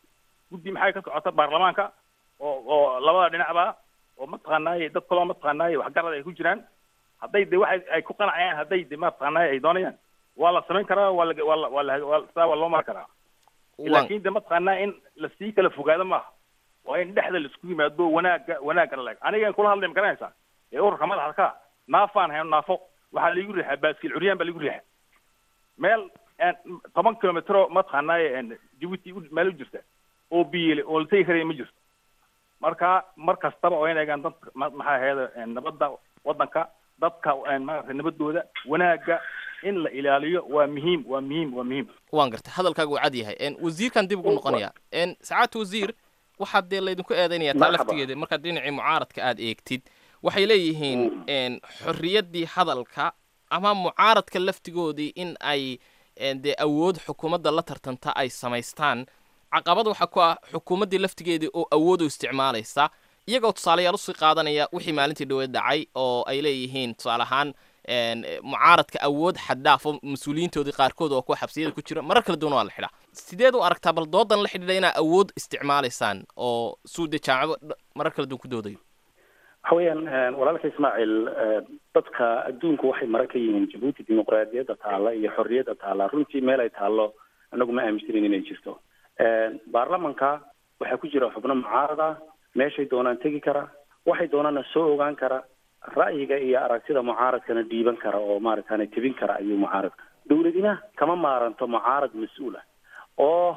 guddi maxay ka socota baarlamaanka oo oo labada dhinacba oo mataqaanaaye dad kaloo mataqaanaaye waxgarad ay ku jiraan hadday de waxay ay ku qanacayaan hadday de mataqaanaaye ay doonayaan waa la samayn karaa waa la waa la waa la waa saa waa loo mari karaa laakiin de mataqaanaa in lasii kala fogaado maaha waa in dhexda laisku yimaado wanaagga wanaagga la leeg anigan kula hadlay ma garanaysaa ee ururka madaxda ka naafaan hayno naafo waxaa laigu riixaa baaskiil curyaan baa laigu riixaa meel toban kilomitro mataqaanaaye jabuuti meel u jirta oo biyile oo la tegi karaya ma jirto marka mar kastaba oo in eegaan dadka maxaa ahayd nabadda waddanka dadka maaragtay nabadooda wanaagga in la ilaaliyo waa muhiim waa muhiim waa muhiim waan gartay hadalkaagu uu cad yahay wasiirkan dib ugu noqonaya sacaadta wasiir waxaa dee laydinku eedaynaya taa laftigeeda markaad dhinacii mucaaradka aad eegtid waxay leeyihiin xorriyaddii hadalka ama mucaaradka laftigoodii in ay dee awood xukuumadda la tartanta ay samaystaan caqabad waxaa ku ah xukuumaddii laftigeedii oo awood u isticmaalaysa iyagoo tusaalayaal usii qaadanaya wixii maalintii dhaweed dhacay oo ay leeyihiin tusaale ahaan mucaaradka awood xaddhaafo mas-uuliyiintoodii qaarkood oo kuwa xabsiyada ku jira marar kala duwan waa la xidhaa sideed u aragtaa bal doodan la xidhiidha inaa awood isticmaalaysaan oo suude jaamacado marar kala duwan ku doodayo waxa weeyaan walaalka ismaaciil dadka adduunku waxay mara ka yihiin jabuuti dimuqraadiyadda taalla iyo xorriyadda taalla runtii meel ay taallo anagu ma aaminsanin inay jirto baarlamanka waxaa ku jira xubno mucaarad ah meeshay doonaan tegi kara waxay doonaana soo ogaan kara ra'yiga iyo aragtida mucaaradkana dhiiban kara oo maaragtana tebin kara ayuu mucaaradka dawladina kama maaranto mucaarad mas-uul ah oo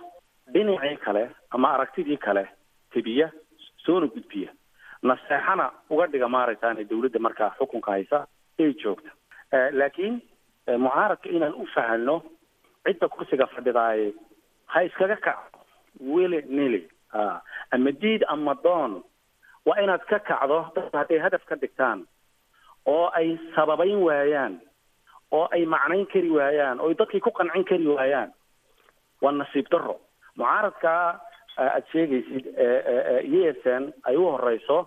dhinacii kale ama aragtidii kale tebiya soona gudbiya naseexana uga dhiga maaragtaan dawladda markaa xukunka haysa ay joogta laakiin mucaaradka inaan u fahanno cidda kursiga fadhidaaye ha iskaga kaco wele nili ama diid ama doon waa inaad ka kacdo dadka hadday hadaf ka dhigtaan oo ay sababayn waayaan oo ay macnayn kari waayaan oo ay dadkii ku qancin kari waayaan waa nasiib daro mucaaradka aada sheegaysid e s n ay u horeyso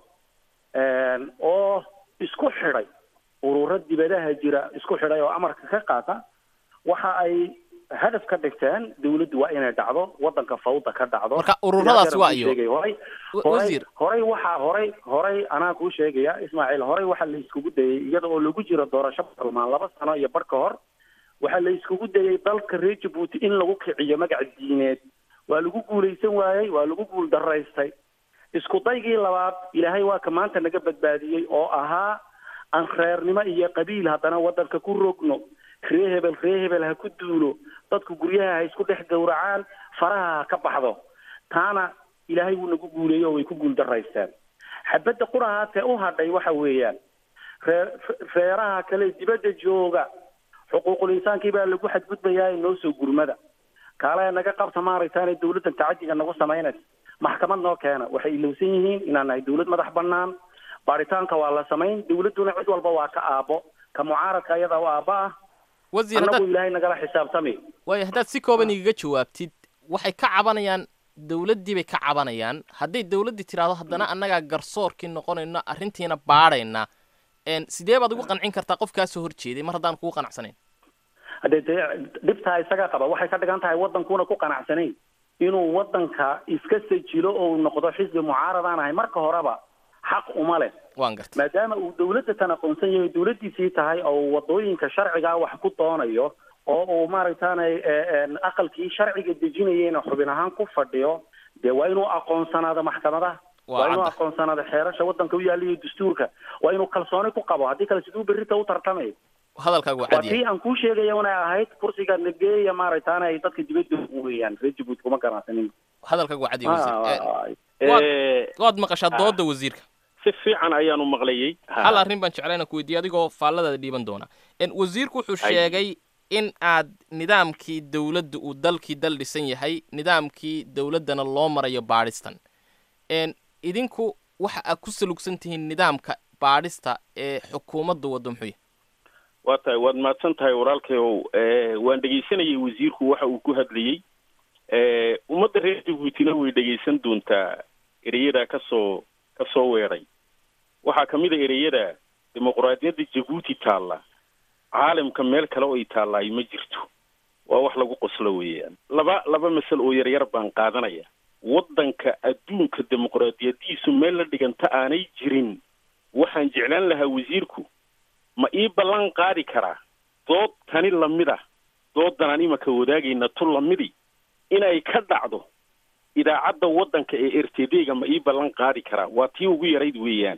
oo isku xidhay ururo dibadaha jira isku xidhay oo amarka ka qaata waxa ay hadaf ka dhigteen dawladdu waa inay dhacdo wadanka fawda ka dhacdo marka ururadaasi waa iyo horay horay horay waxaa horay horay anaa kuu sheegaya ismaaciil horay waxaa la iskugu dayay iyada oo lagu jiro doorasho barlamaan laba sano iyo bar ka hor waxaa la iskugu dayay dalka reer jabuuti in lagu kiciyo magac diineed waa lagu guulaysan waayey waa lagu guul daraystay isku daygii labaad ilaahay waa ka maanta naga badbaadiyey oo ahaa aan reernimo iyo qabiil haddana wadanka ku rogno ree hebel ree hebel ha ku duulo dadku guryaha ha isku dhex gowracaan faraha ha ka baxdo taana ilaahay wuu nagu guuleeyey oo way ku guul daraysteen xabadda qurahaatee u hadhay waxa weeyaan ree reeraha kale dibadda jooga xuquuqul insaankii baa lagu xadgudbayaa noo soo gurmada kaale naga qabta maaragtaan dawladdan tacadiga nagu samaynaysa maxkamad noo keena waxay ilowsan yihiin inaan nahay dawlad madax banaan baaritaanka waa la samayn dawladduna cid walba waa ka aabo ka mucaaradka ayada u aaba ah wasiir annagu haddaad ilaahay nagala xisaabtami waayo haddaad si kooban igaga jawaabtid waxay ka cabanayaan dawladdii bay ka cabanayaan hadday dawladdii tidhaahdo haddana annagaa garsoorkii noqonayno arrintiina baadhayna n sidee baad ugu qancin kartaa qof kaa soo horjeeday mar haddaan kugu qanacsanayn haddee dee dhibtaa isaga qaba waxay ka dhigan tahay waddankuuna ku qanacsanayn inuu waddanka iska sajilo oo noqdo xisbi mucaaradaan ahay marka horeba xaq uma leh waan gartay maadaama uu dawladda tan aqoonsan yahay dawladdiisii tahay oo wadooyinka sharcigaa wax ku doonayo oo uu maaragtaanay aqalkii sharciga dejinayeyna xubin ahaan ku fadhiyo dee waa inuu aqoonsanaado maxkamadaha Waa waa inuu cadda. aqoonsanaado xeerasha waddanka u yaaliyo dastuurka waa inuu kalsooni ku qabo haddii kale siduu berrita u tartamayo hadalkaagu waa waa cadiya tii aan kuu sheegaya inay ahayd kursiga nageeya maaragtaana ay dadka dibadda weeyaan reer jabuuti kuma ganacsanin hadalkaagu waa cadiya wasiir Ah, Eh, waad- Eh, waad maqashaa dooda wasiirka si fiican ayaanu maqlayey hal arrin baan jeclayna ku weydiiye adigoo faalladaada dhiiban doona En, wasiirku wuxuu Ay. sheegay in aad nidaamkii dawladda uu dalkii dal dhisan yahay nidaamkii dawladdana loo marayo baadhistan En, idinku waxa aad ku salugsan tihiin nidaamka baadhista ee xukuumadda waddo muxuu yahay waa tahay waad mahadsan tahay walaalkayow Eh, waan dhegaysanayay wasiirku waxa uu ku hadlayey Eh, ummadda reer jabuutina way dhegaysan doontaa ereyada kasoo ka soo weeray waxaa ka mid a ereyada dimuqraadiyadda jabuuti taalla caalamka meel kale oo ay taallaay ma jirto waa wax lagu qoslo weeyaan laba laba masal oo yaryar baan qaadanaya waddanka adduunka dimuqraadiyadiisu meel la dhiganta aanay jirin waxaan jeclaan lahaa wasiirku ma ii ballan qaadi karaa dood tani lamid ah doodan aan imaka wadaagayna tu lamidi inay ka dhacdo idaacadda waddanka ee r t d ga ma ii ballan qaadi karaa waa tii ugu yarayd weeyaane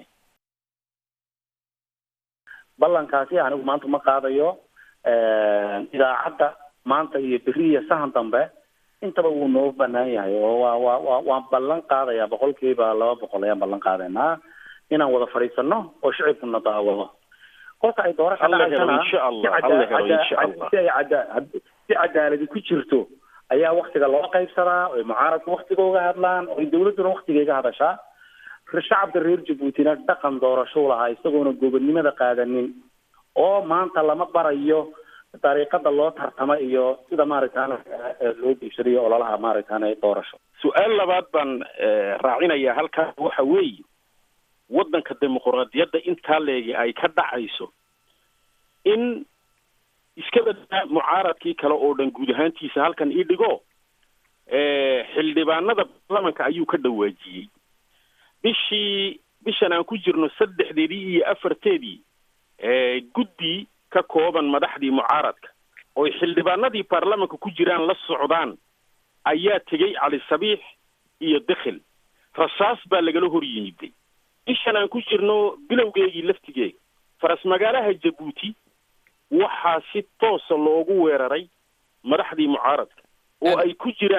ballankaasi anigu maanta ma qaadayo idaacadda maanta iyo beri iyo sahan dambe intaba wuu noo banaan yahay oo waa waa waa waan ballan qaadayaa boqolkiiba laba boqol ayaan ballan qaadaynaa inaan wada fadhiisano oo shicibkuna daawado kolka ay doorasha Alla helo dhacaysana insha Allah, si cada- alla helo cada- insha Allah. si ay cada- si cadaaladi ku jirto ayaa waktiga loo qaybsadaa oy mucaaradku waktiga uga hadlaan oy dawladduna waktiga iga hadashaa shacabka reer jabuutina dhaqan doorashou lahaa isagoona gobonnimada qaadanin oo maanta lama barayo dariiqada loo tartama iyo sida maaragtaan loo diibsadayo ololaha maaragtaan doorasho su-aal labaad baan eh, raacinayaa halkaas waxa weeye waddanka dimuqraadiyadda intaa leegi ay ka dhacayso in iska badaa mucaaradkii kale oo dhan guud ahaantiisa halkan ii dhigo eh, xildhibaanada baarlamanka ayuu ka dhawaajiyey bishii bishan aan ku jirno saddexdeedii iyo afarteedii eh, guddi ka kooban madaxdii mucaaradka oy xildhibaanadii baarlamanka ku jiraan la socdaan ayaa tegey cali sabiix iyo dekhel rasaas baa lagala hor yimiday bishan aan ku jirno bilowgeegii laftigeega faras magaalaha jabuuti waxaa si toosa loogu weeraray madaxdii mucaaradka oo ay ku jiraan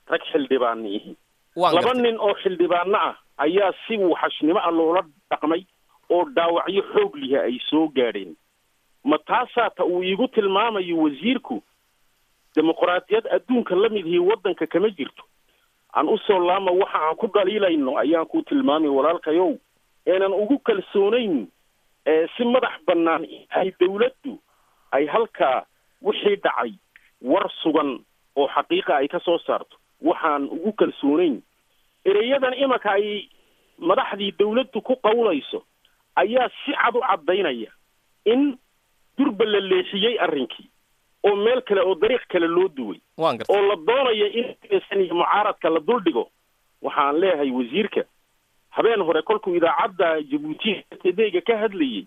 rag xildhibaana yihiin waan laba gartay nin oo xildhibaano ah ayaa si wuxashnimo ah loola dhaqmay oo dhaawacyo xoog lihi ay soo gaadheen ma taasaa ta uu iigu tilmaamayo wasiirku dimuqraadiyad adduunka la mid ihi waddanka kama jirto aan usoo laama waxa aan ku dhaliilayno ayaan ku tilmaamay walaalkayow eenan ugu kalsoonayn ee si madax bannaan ay dawladdu ay halkaa wixii dhacay war sugan oo xaqiiqa ay ka soo saarto waxaan ugu kalsoonayn ereyadan imanka ay madaxdii dawladdu ku qawlayso ayaa si cad u caddaynaya in durba la leexiyey arrinkii oo meel kale oo dariiq kale loo duway waan gartay oo la doonayo in san iyo mucaaradka la duldhigo waxaan leeyahay wasiirka habeen hore kolkuu idaacadda jabuuti tedeyga ka hadlayey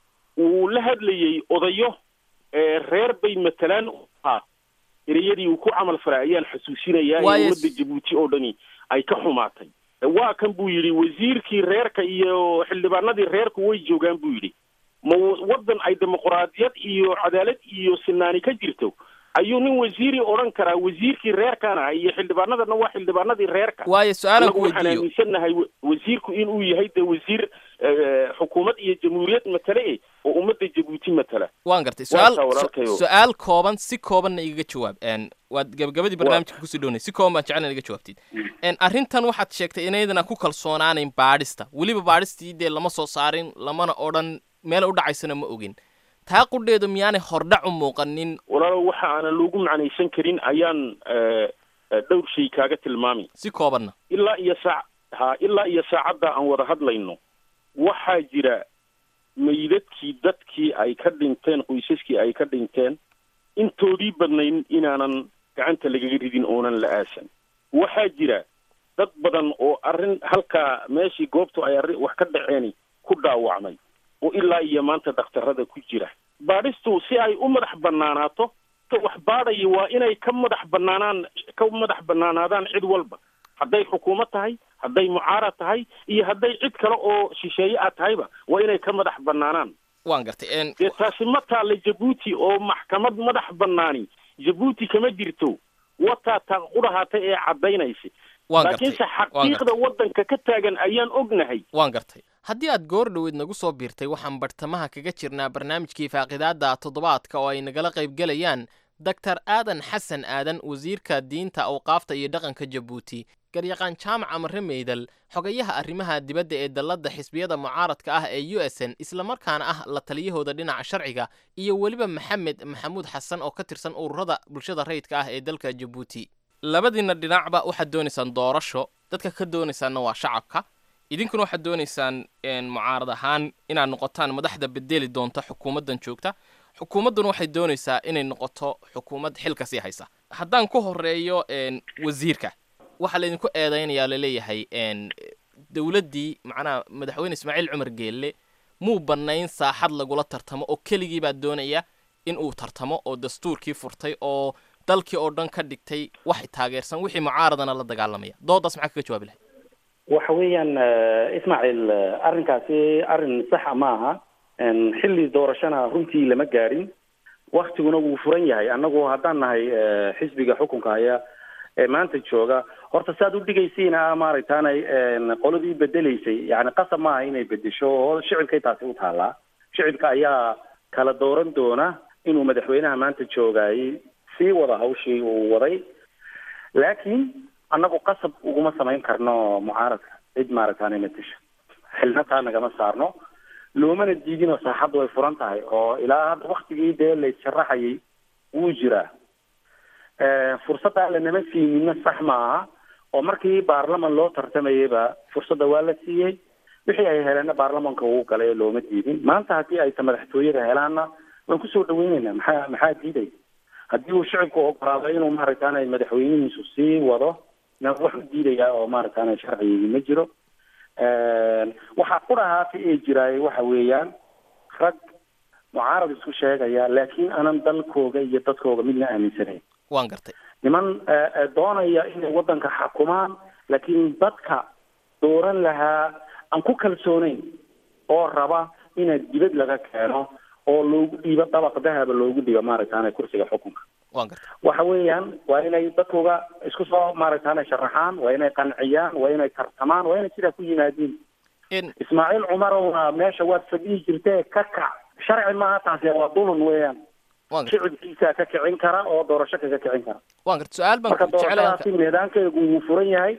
uu la hadlayey odayo ee reer bay matalaan u ahaa ereyadii uu ku camal falay ayaan xasuusinayaa in Waayo- ummadda jabuuti oo dhani ay ka xumaatay waa kan buu yidhi wasiirkii reerka iyo xildhibaanadii reerku way joogaan buu yidhi ma w- waddan ay dimuqraadiyad iyo cadaalad iyo sinaani ka jirto ayuu nin wasiiri odhan karaa wasiirkii reerkana iyo xildhibaanadana waa xildhibaanadii reerka waayo su-aalan ku anagu waxaan weydiiyo aaminsannahay wa- wasiirku inuu yahay de wasiir eh, xukuumad iyo jamhuuriyad matale eh oo ummadda jabuuti matala waan gartay Waa su-aal taa walaalkayo. su- su-aal kooban si koobanna igaga jawaab n waad gabagabadii barnaamijka kusii dhownay si kooban baan jeclan iga jawaabtid n arrintan waxaad sheegtay inaydana ku kalsoonaanayn baadhista weliba baadhistii dee lama soo saarin lamana odhan meel u dhacaysana ma ogin taa qudheedu miyaanay hordhac u muuqanin walaalo waxa aanan loogu macnaysan karin ayaan eh, eh, dhowr shay kaaga tilmaamay si koobanna ilaa iyo saac ha ilaa iyo saacadda aan wada hadlayno waxaa jira meydadkii dadkii ay ka dhinteen qoysaskii ay ka dhinteen intoodii badnayn inaanan gacanta lagaga ridin oonan la aasan waxaa jira dad badan oo arrin halkaa meeshii goobtu ay arrin wax ka dhaceeni ku dhaawacmay oo ilaa iyo maanta dhakhtarada ku jira baadhistu si ay u madax bannaanaato ka wax baadhaya waa inay ka madax bannaanaan ka madax bannaanaadaan cid walba hadday xukuumad tahay hadday mucaarad tahay iyo hadday cid kale oo shisheeye ah tahayba waa inay ka madax bannaanaan waan gartay n dee taasi ma taalla jabuuti oo maxkamad madax bannaani jabuuti kama jirto wataa taa qudhahaatay ee caddaynaysa waan gartay laakiinse waan gartay xaqiiqda waddanka ka taagan ayaan ognahay waan gartay haddii aad goor dhoweed nagu soo biirtay waxaan bartamaha kaga jirnaa barnaamijkii faaqidaada toddobaadka oo ay nagala qaybgelayaan doctor aadan xasan aadan wasiirka diinta awqaafta iyo dhaqanka jabuuti garyaqaan jaamac amare meydal xogayaha arrimaha dibadda ee dalladda xisbiyada mucaaradka ah ee u s n islamarkaana ah la taliyahooda dhinaca sharciga iyo weliba maxamed maxamuud xasan oo ka tirsan ururada bulshada rayidka ah ee dalka jabuuti labadiina dhinacba waxaad doonaysaan doorasho dadka ka doonaysaanna waa shacabka idinkuna waxaad doonaysaan een, mucaarad ahaan inaad noqotaan madaxda bedeli doonta xukuumaddan joogta xukuumadduna waxay doonaysaa inay noqoto xukuumad xilka sii haysa haddaan ku horeeyo een, wasiirka waxaa laydinku eedaynayaa laleeyahay een, dowladdii macnaha madaxweyne ismaaciil cumar geelle muu bannayn saaxad lagula tartamo oo keligii baa doonaya in uu tartamo oo dastuurkii furtay oo dalkii oo dhan ka dhigtay wax taageersan wixii mucaaradana la dagaalamaya doodaas maxaa kaga jawaabi lahay waxa weeyaan eh, ismaaciil eh, arrinkaasi arrin saxa ma aha En, xilli doorashana runtii lama gaadhin waktiguna wuu furan yahay annagu haddaan nahay eh, xisbiga xukunka haya ee maanta jooga horta saad u dhigaysiina maaragtaanay en, qoladii bedelaysay yani qasab maaha inay bedesho oo shicibkay taasi u taallaa shicibka ayaa kala dooran doona inuu madaxweynaha maanta joogayay sii wada hawshii uu waday laakiin annagu qasab uguma samayn karno mucaaradka cid maaragtaanay matasha xilnataa nagama saarno loomana diidinoo saaxaddu way furan tahay oo ilaa hadda waktigii dee la issharaxayay wuu jiraa fursaddaa lanama siinina sax ma aha oo markii baarlaman loo tartamayayba fursadda waa la siiyey wixii ay heleenna baarlamanka uu galay looma diidin maanta haddii ayta madaxtooyada helaanna waan kusoo dhaweyneynaa maxaa maxaa diiday haddii uu shicibku ogolaado inuu maaragtaanay madaxweynihiisu sii wado na wax u diidayaa oo maaragtaanay sharcigii ma jiro waxaa ku dhahaata ee jiraay waxa weeyaan rag mucaarad isku sheegaya laakiin aanan dalkooga iyo dadkooga midna aaminsanayn waan gartay niman doonaya inay waddanka xakumaan laakiin dadka dooran lahaa aan ku kalsoonayn oo raba ina dibad laga keeno oo loogu dhiibo dabaq dahaba loogu dhiibo maaragtaana kursiga xukunka waan garta waxa weeyaan waa inay dadkuga isku soo maaragtaane sharaxaan waa inay qanciyaan waa inay tartamaan waa inay sidaa ku yimaadiin in ismaaciil cumarowna meesha waad fadhihi jirtee ka kac sharci maaha taasi waa dulun weeyaan waan garta shicibkiisa ka kicin kara oo doorasho kaga kicin kara waan garta su-aal baan marka ku jecelahay doorashadaasi meedaankeegu wuu furan yahay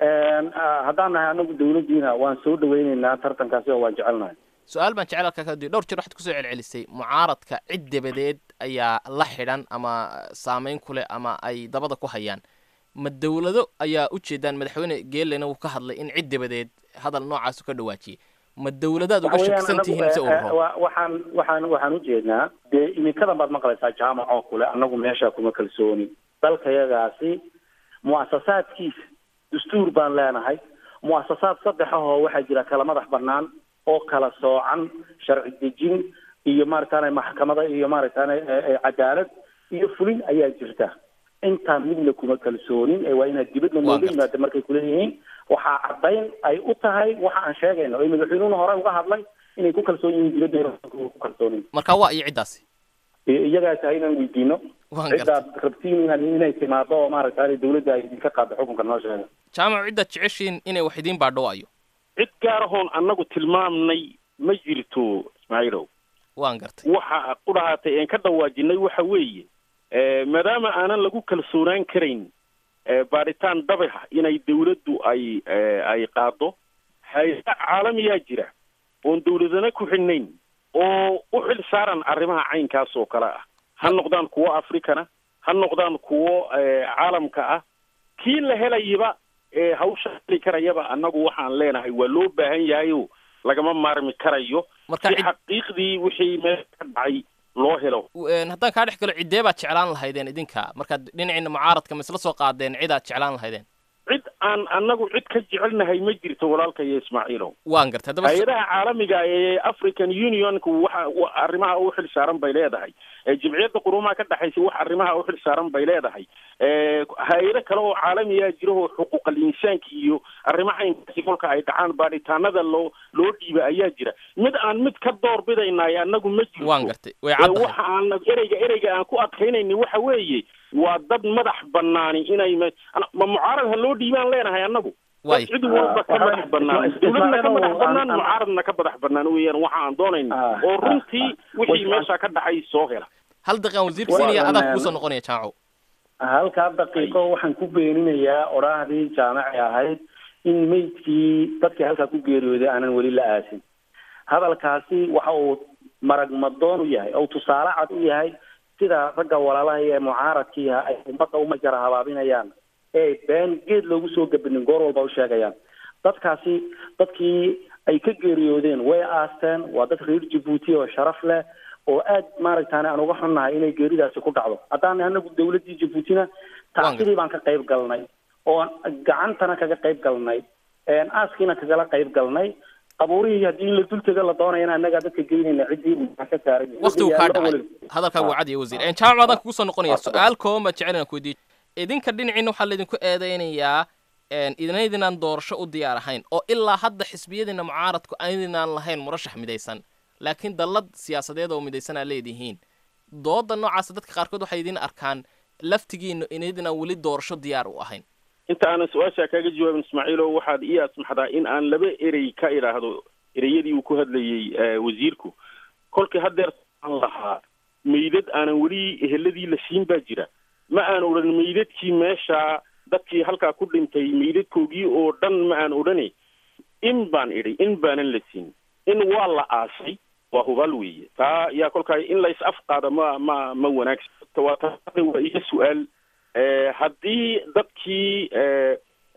ah, haddaan nahay anagu dawladdiina waan soo dhaweyneynaa tartankaasi oo waan jecelnahay su-aal baan jecel halkaa ka diyo dhowr jeer waxaad kusoo celcelisay mucaaradka cid dabadeed ayaa la xidhan ama saameyn ku leh ama ay dabada ku hayaan ma dowlado ayaa ujeedaan madaxweyne geelena wuu ka hadlay in cid dabadeed hadal noocaasu ka dhawaajiyey ma dowladaad uga Waxa weeyaan shakisan tihiin mise anagu, eh, ururo wa- waxaan waxaan waxaan ujeednaa dee iminkadan baad maqlaysaa jaamac oo kule anagu meesha kuma kalsooni dalkayagaasi mu'asasaadkiisa dastuur baan leenahay mu'asasaad saddex ahoo waxaa jira kala madax banaan oo kala soocan sharci dejin iyo maaragtaane maxkamada iyo maaragtaane eh, eh, cadaalad iyo fulin ayaa jirta intaan midna kuma kalsoonin ee waa inaad dibadna Waa nooga gartay. yimaada markay kuleeyihiin waxaa caddayn ay u tahay waxa aan sheegayno oo madaxweynuhuna hore uga hadlay inay ku kalsoon yihiin dibaddeena ku kalsoonin marka waa iyo ciddaasi I- iyagaas ha inaan weydiino waan garta ciddaad rabtiin inaan inay timaado oo maaragta dawladda ay idinka qaado xukunka noo sheega jaamac ciddaad jeceshiin inay wax idiin baadhowaayo cid gaarahoon annagu tilmaamnay ma jirto ismaaciilow waan gartay waxa ku dhahaatay een ka dhawaajinay waxa weeye eh, maadaama aanan lagu kalsoonaan karayn eh, baadhitaan dabaxa inay dawladdu ay eh, ay qaado hay-ada caalamiyaa jira oon dawladana ku xidhnayn oo u xil saaran arrimaha caynkaas oo kale ah ha noqdaan kuwo africana ha noqdaan kuwo eh, caalamka ah kii la helayaba ee hawsha heli karayaba annagu waxaan leenahay waa loo baahan yahayo lagama maarmi karayo marka si cid xaqiiqdii wixii meel ka dhacay loo helo een, haddaan kaa dhex galo ciddee baad jeclaan lahaydeen idinka markaad dhinaciina mucaaradka ma isla soo qaadeen cidaad jeclaan lahaydeen cid aan annagu cid ka jecelnahay ma jirto walaalkayo ismaaciilow waan gartay haddaba hay-adaha caalamiga ee african unionku waxa wa- arrimaha u xil saaran bay leedahay ee jimciyadda qurumaha ka dhexaysa wax arrimaha u xil saaran bay leedahay ee hay-ado kale oo caalamiyaa jira oo xuquuqal insaanka iyo arrimaha caynkaasi kolka ay dhacaan baadhitaanada loo loo dhiiba ayaa jira mid aan mid ka door bidaynaay annagu ma jirto waan gartay way ee caddahay waxa aan ereyga ereyga aan ku adkaynayni waxa weeye waa dad madax banaani inay ma ana- ma mucaarad ha loo dhiibaan leenahay annagu way cid walba ka Ah, madax banaan Ismaaciil, dawladna ka madax aan- banaan aan- mucaaradna ka madax banaan weeyaan waxa aan doonayna Ah, oo ah, runtii ah. wixii Way- meesha ka dhacay soo hela hal daqiiqan wasiirka Waa- siinaya adaa waa- kugu soo noqonaya jaamaco halkaa daqiiqo waxaan ku beeninayaa odhaahdii jaamaci ahayd in meydkii dadkii halkaa ku geeriyooday aanan weli la aasin hadalkaasi waxa uu marag madoon u yahay oo tusaale cad u yahay sida ragga walaalaha ee mucaaradkiiha ay ummadda umajara habaabinayaan ee been geed loogu soo gabinin goor walba u sheegayaan dadkaasi dadkii ay ka geeriyoodeen way aasteen waa dad reer jabuuti oo sharaf leh oo aad maaragtaan aan uga xunnahay inay geeridaasi ku dhacdo haddaan anagu dawladdii jabuutina tacsidii baan ka qayb galnay oo gacantana kaga qayb galnay aaskiina kagala qayb galnay qabuurihii haddii in la dultega la doonayana annagaa dadka geynayna ciddii uu ka saaray waqtigu kaa dhacay hadalkaa wuu cadiya wasiir een, jaamac baadaan kugu soo noqonaya su-aal kooban baan jecel inaan ku weydiiyo idinka dhinaciina waxaa laydinku eedeynayaa een, idinaydinaan doorasho u diyaar ahayn oo ilaa hadda xisbiyadiina mucaaradku aydinaan lahayn murashax midaysan laakiin dallad siyaasadeed oo midaysanaa leedihiin dooda noocaasa dadka qaarkood waxay idin arkaan laftigiina inaydinaan weli doorasho diyaar u ahayn inta aanan su-aashaa kaaga jawaabin ismaaciilo waxaad ii asmaxdaa in aan laba erey ka idhaahdo ereyadii uu ku hadlayey eh, wasiirku kolkii haddeer aan lahaa meydad aanan weli eheladii la siin baa jira ma aan odhan meydadkii meesha dadkii halkaa ku dhintay meydadkoogii oo dhan ma aan odhane in baan idhi in baanan la siin in waa la aasay waa hubaal weeye taa yaa kolkaa in lays afqaado ma ma ma wanaagsan waa taa waa iyo su-aal Eh, haddii dadkii eh,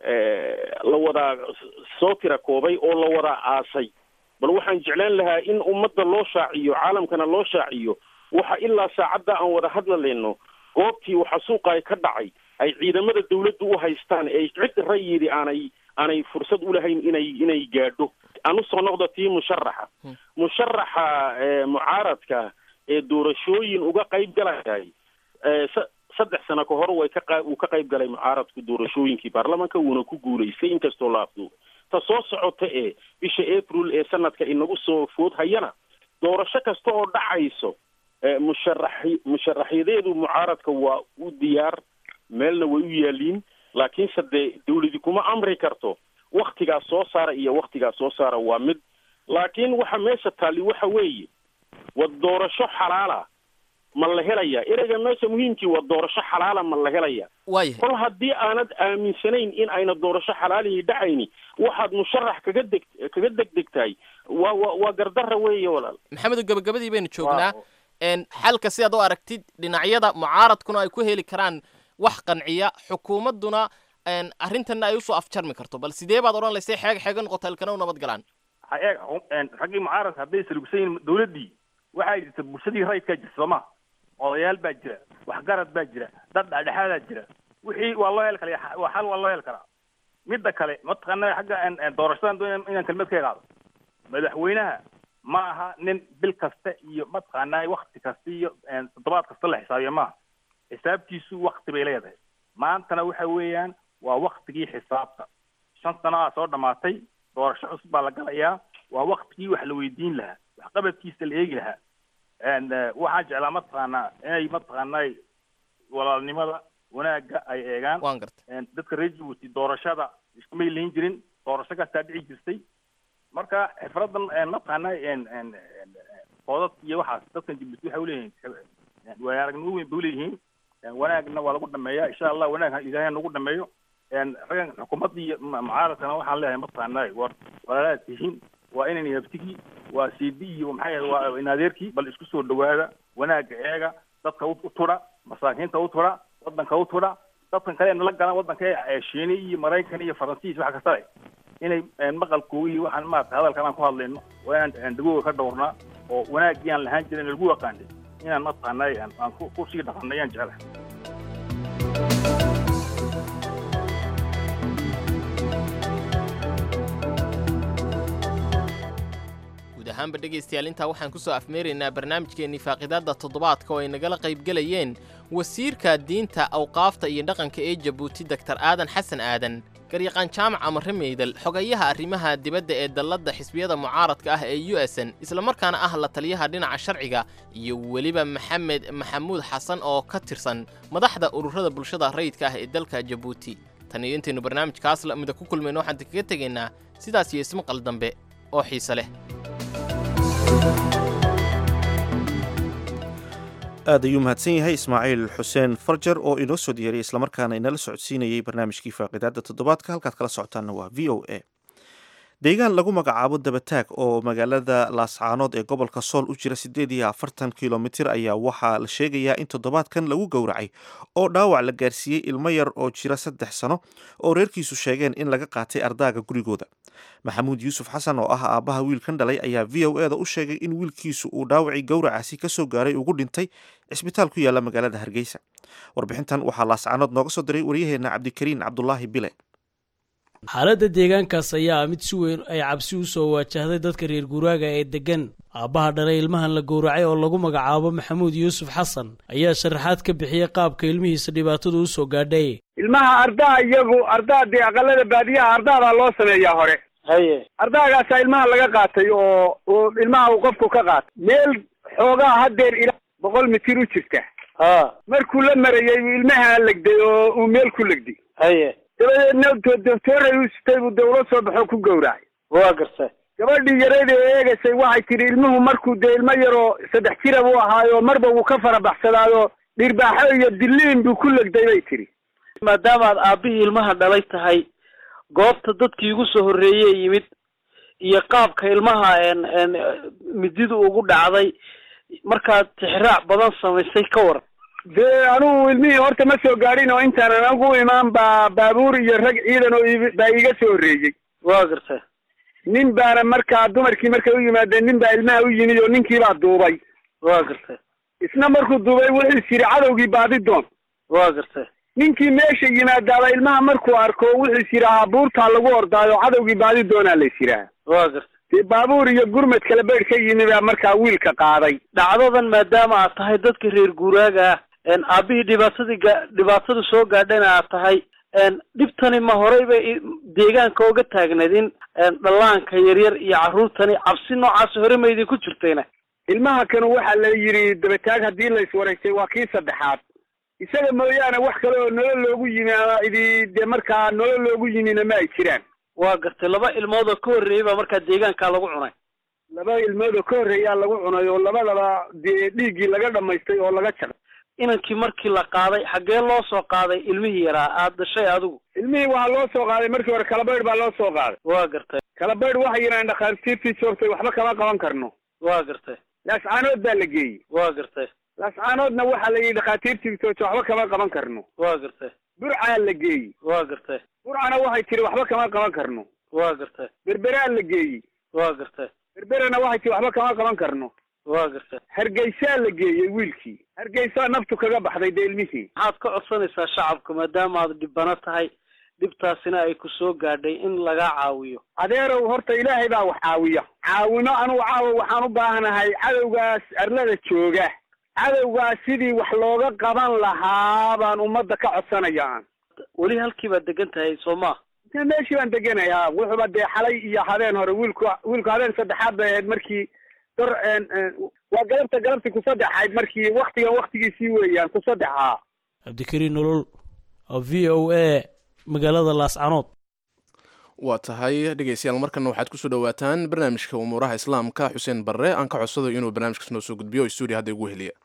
eh, la wada soo tira koobay oo la wada aasay bal waxaan jeclaan lahaa in ummadda loo shaaciyo caalamkana loo shaaciyo waxa ilaa saacadda aan wada hadlalayno goobtii waxa suuqa ka dhacay ay ciidamada dawladdu u haystaan ee cid rayidi aanay aanay fursad u lahayn inay inay gaadho aan usoo noqdo tii musharaxa musharaxa eh, mucaaradka ee doorashooyin uga qayb galayay eh, sa- saddex sano ka hor way ka qa- uu ka qayb galay mucaaradku doorashooyinkii baarlamaanka wuuna ku guulaystay inkastoo la afduub ta soo socota ee bisha april ee sanadka inagu soo food hayana doorasho kasta oo dhacayso musharaxi musharaxyadeedu mucaaradka waa u diyaar meelna way u yaaliin laakiinse dee dawladi kuma amri karto waktigaas soo saara iyo waktigaas soo saara waa mid laakiin waxa meesha taali waxa weeye wa doorasho xalaala ma la helaya ereyga meesha muhiimkii waa doorasho xalaala ma la helaya waayahay kol haddii aanad aaminsanayn in ayna doorasho xalaalihii dhacayni waxaad musharax kaga deg kaga degdegtahay waa waa waa gardarra weeye walaal maxamedo gabagabadii baynu joognaa n xalka sidaad u aragtid dhinacyada mucaaradkuna ay ku heli karaan wax qanciya xukuumadduna n arrintanna ay usoo afjarmi karto bal sidee baad odhan laysay xeeg xeega noqota halkana u nabad galaan ha eeg raggii mucaaradka hadday salugsan yihiin dawladdii waxaa jirta bulshadii rayidkaa jirta soo ma odayaal baa jira waxgarad baa jira dad dhexdhexaadaa jira wixii waa loo heli kara waa xal waa loo heli karaa midda kale mataqaana xagga doorashadan doon inaan kelmad ka qaado madaxweynaha ma aha nin bil kasta iyo mataqaanaa wakti kasta iyo toddobaad kasta la xisaabiyo maaha xisaabtiisu wakti bay leedahay maantana waxa weeyaan waa waktigii xisaabta shan sanadaa soo dhamaatay doorasho cusub baa la galayaa waa waktigii wax la weydiin lahaa waxqabadkiisa la eegi lahaa waxaan jeclaa mataqaanaa inay mataqaanaa walaalnimada wanaagga ay eegaan waan gartay dadka reer jabuuti doorashada iskumay lihin jirin doorasho kastaa dhici jirtay marka xifradan mataqaanaa koodad iyo waxaas dadkan jabuuti waxay uleeyihiin waaya aragnimo weyn bay uleeyihiin wanaagna waa lagu dhameeya insha allah wanaag ilaahay nagu dhameeyo raggan xukuumadda iyo mucaaradkana waxaan leeyahay mataqaanaa war walaalaad tihiin waa inan yabtigii waa cd iyo maxay ahayd waa inadeerkii bal isku soo dhawaada wanaagga eega dadka u tudha masaakiinta u tudha wadanka u tudha dadkan kale nala galaan wadanka shiini iyo maraykan iyo faransiis wax kasta leh inay maqalkooga iyo waxaan maarata hadalkan aan ku hadlayno waa inaan dagooga ka dhowrnaa oo wanaaggii aan lahaan jirin lagu yaqaanay inaan mataqaanay aan ku sii dhaqanay ayaan jeclahay guud ahaanba dhegaystayaal intaa waxaan ku soo afmeeraynaa barnaamijkeennii faaqidaadda toddobaadka oo ay nagala qaybgelayeen wasiirka diinta awqaafta iyo dhaqanka ee jabuuti doktar aadan xasan aadan garyaqaan jaamac amare meydal xogayaha arrimaha dibadda ee dalladda xisbiyada mucaaradka ah ee u s n islamarkaana ah la taliyaha dhinaca sharciga iyo weliba maxamed maxamuud xasan oo ka tirsan madaxda ururada bulshada rayidka ah ee dalka jabuuti tan iyo intaynu barnaamijkaas lamida ku kulmayno waxaan kaga tegaynaa sidaas iyo ismaqal dambe oo xiise leh aad ayuu mahadsan yahay ismaaciil xuseen farjar oo inoo soo diyaariyay islamarkaana inala socodsiinayay barnaamijkii faaqidaadda toddobaadka halkaad kala socotaanna waa v o a deegaan lagu magacaabo dabataag oo magaalada laascaanood ee gobolka sool u jira siddeed iyo afartan kilomitir ayaa waxaa la sheegayaa in toddobaadkan lagu gowracay oo dhaawac la gaarsiiyey ilmo yar oo jira saddex sano oo reerkiisu sheegeen in laga qaatay ardaaga gurigooda maxamuud yuusuf xasan oo ah aabbaha wiilkan dhalay ayaa v o eda u sheegay in wiilkiisu uu dhaawacii gowracaasi ka soo gaaray ugu dhintay cisbitaal ku yaalla magaalada hargeysa warbixintan waxaa laascaanood nooga soo diray waryaheenna cabdikariin cabdulaahi bile xaaladda deegaankaas ayaa mid si weyn ay cabsi u soo waajahday dadka reer guuraaga ee deggan aabbaha dhalay ilmahan la gowracay oo lagu magacaabo maxamuud yuusuf xasan ayaa sharaxaad ka bixiyey qaabka ilmihiisa dhibaatadu u soo gaadhay ilmaha ardaa iyagu ardaa dee aqalada baadiyaha ardaadaa loo sameeyaa hore haye ardaagaasaa ilmaha laga qaatay oo oo ilmaha uu qofku ka qaatay meel xoogaa haddeer ilaa boqol mitir u jirta ha markuu la marayey uu ilmaha legday oo uu meel ku legday haye dabadeedna doctooray u sitay buu dawla soo baxoo ku gowracay waa gartay gabadhii yarayda ee eegaysay waxay tidhi ilmuhu markuu dee ilmo yaroo saddex jira buu ahaayo marba wuu ka fara baxsadaayo dhirbaaxo iyo diliin buu ku legday bay tidhi maadaamaad aabbihii ilmaha dhalay tahay goobta dadkii igu soo horreeyey yimid iyo qaabka ilmaha mididu ugu dhacday markaad tixraac badan samaysay ka waran dee anugu ilmihii horta ma soo gaadhin oo intaanan anagu imaan baa baabuur iyo rag ciidan oo baa iga soo horreeyey waa gartay nin baana markaa dumarkii markay u yimaadeen nin baa ilmaha u yimid oo ninkii baa duubay waa gartay isna markuu duubay wuxuu is yidhi cadowgii baadi doon waa gartay ninkii meesha yimaadaaba ilmaha markuu arko wuxuu is yidhaahaa buurtaa lagu ordaayo cadowgii baadi doonaa la is yidhaaha waa gartay dee baabuur iyo gurmad kala beydh ka yimi baa markaa wiilka qaaday dhacdadan maadaama aad tahay dadka reer guuraaga ah aabbihii dhibaatadii ga dhibaatada soo gaadhana aad tahay dhibtani ma horey bay deegaanka oga taagneed in dhallaanka yaryar iyo carruurtani cabsi noocaas hore maydin ku jirtayna ilmaha kanu waxaa la yidhi dabataag haddii la iswareystay waa kii saddexaad isaga mooyaane wax kale oo nolol loogu yimi ama idi dee markaa nolol loogu yimina ma ay jiraan waa gartay laba ilmood oo ka horreeyey baa markaa deegaankaa lagu cunay laba ilmood oo ka horreeyaa lagu cunay oo labadaba dee dhiiggii laga dhamaystay oo laga jaqay inankii markii la qaaday xaggee loo soo qaaday ilmihii yaraa aad dhashay adigu ilmihii waxaa loo soo qaaday markii hore kalabaydh baa loo soo qaaday waa gartay kalabaydh waxay yidhahdeen dhakhaatiirtii joogtay waxba kama qaban karno waa gartay laascaanood baa la geeyey waa gartay laascaanoodna waxaa la yidhi dhakhaatiirtii joogtay waxba kama qaban karno waa gartay burcaa la geeyey waa gartay burcana waxay tiri waxba kama qaban karno waa gartay berberaa la geeyey waa gartay berberana waxay tiri waxba kama qaban karno waa gartay hargeysaa la geeyey wiilkii hargeysaa naftu kaga baxday dee ilmihii maxaad ka codsanaysaa shacabka maadaama aad dhibano tahay dhibtaasina ay ku soo gaadhay in lagaa caawiyo adeerow horta ilaahay baa wax caawiya caawino anugu caawa waxaan u baahanahay cadowgaas arlada jooga cadowgaas sidii wax looga qaban lahaa baan ummadda ka codsanaya aan weli halkii baad degan tahay soo ma de meeshii baan deganayaa wuxuuba dee xalay iyo habeen hore wiilku wiilku habeen saddexaad bay ahayd markii dor waa galabta galabtii ku saddexayd markii waktigan waktigiisii weeyaan ku saddexaa cabdikariin nolol oo v o a magaalada laascanood waa tahay dhegeystayaal markana waxaad kusoo dhawaataan barnaamijka umuuraha islaamka xuseen barre aan ka codsado inuu barnaamijkaas noo soo gudbiyo stuudio hadda igu heliya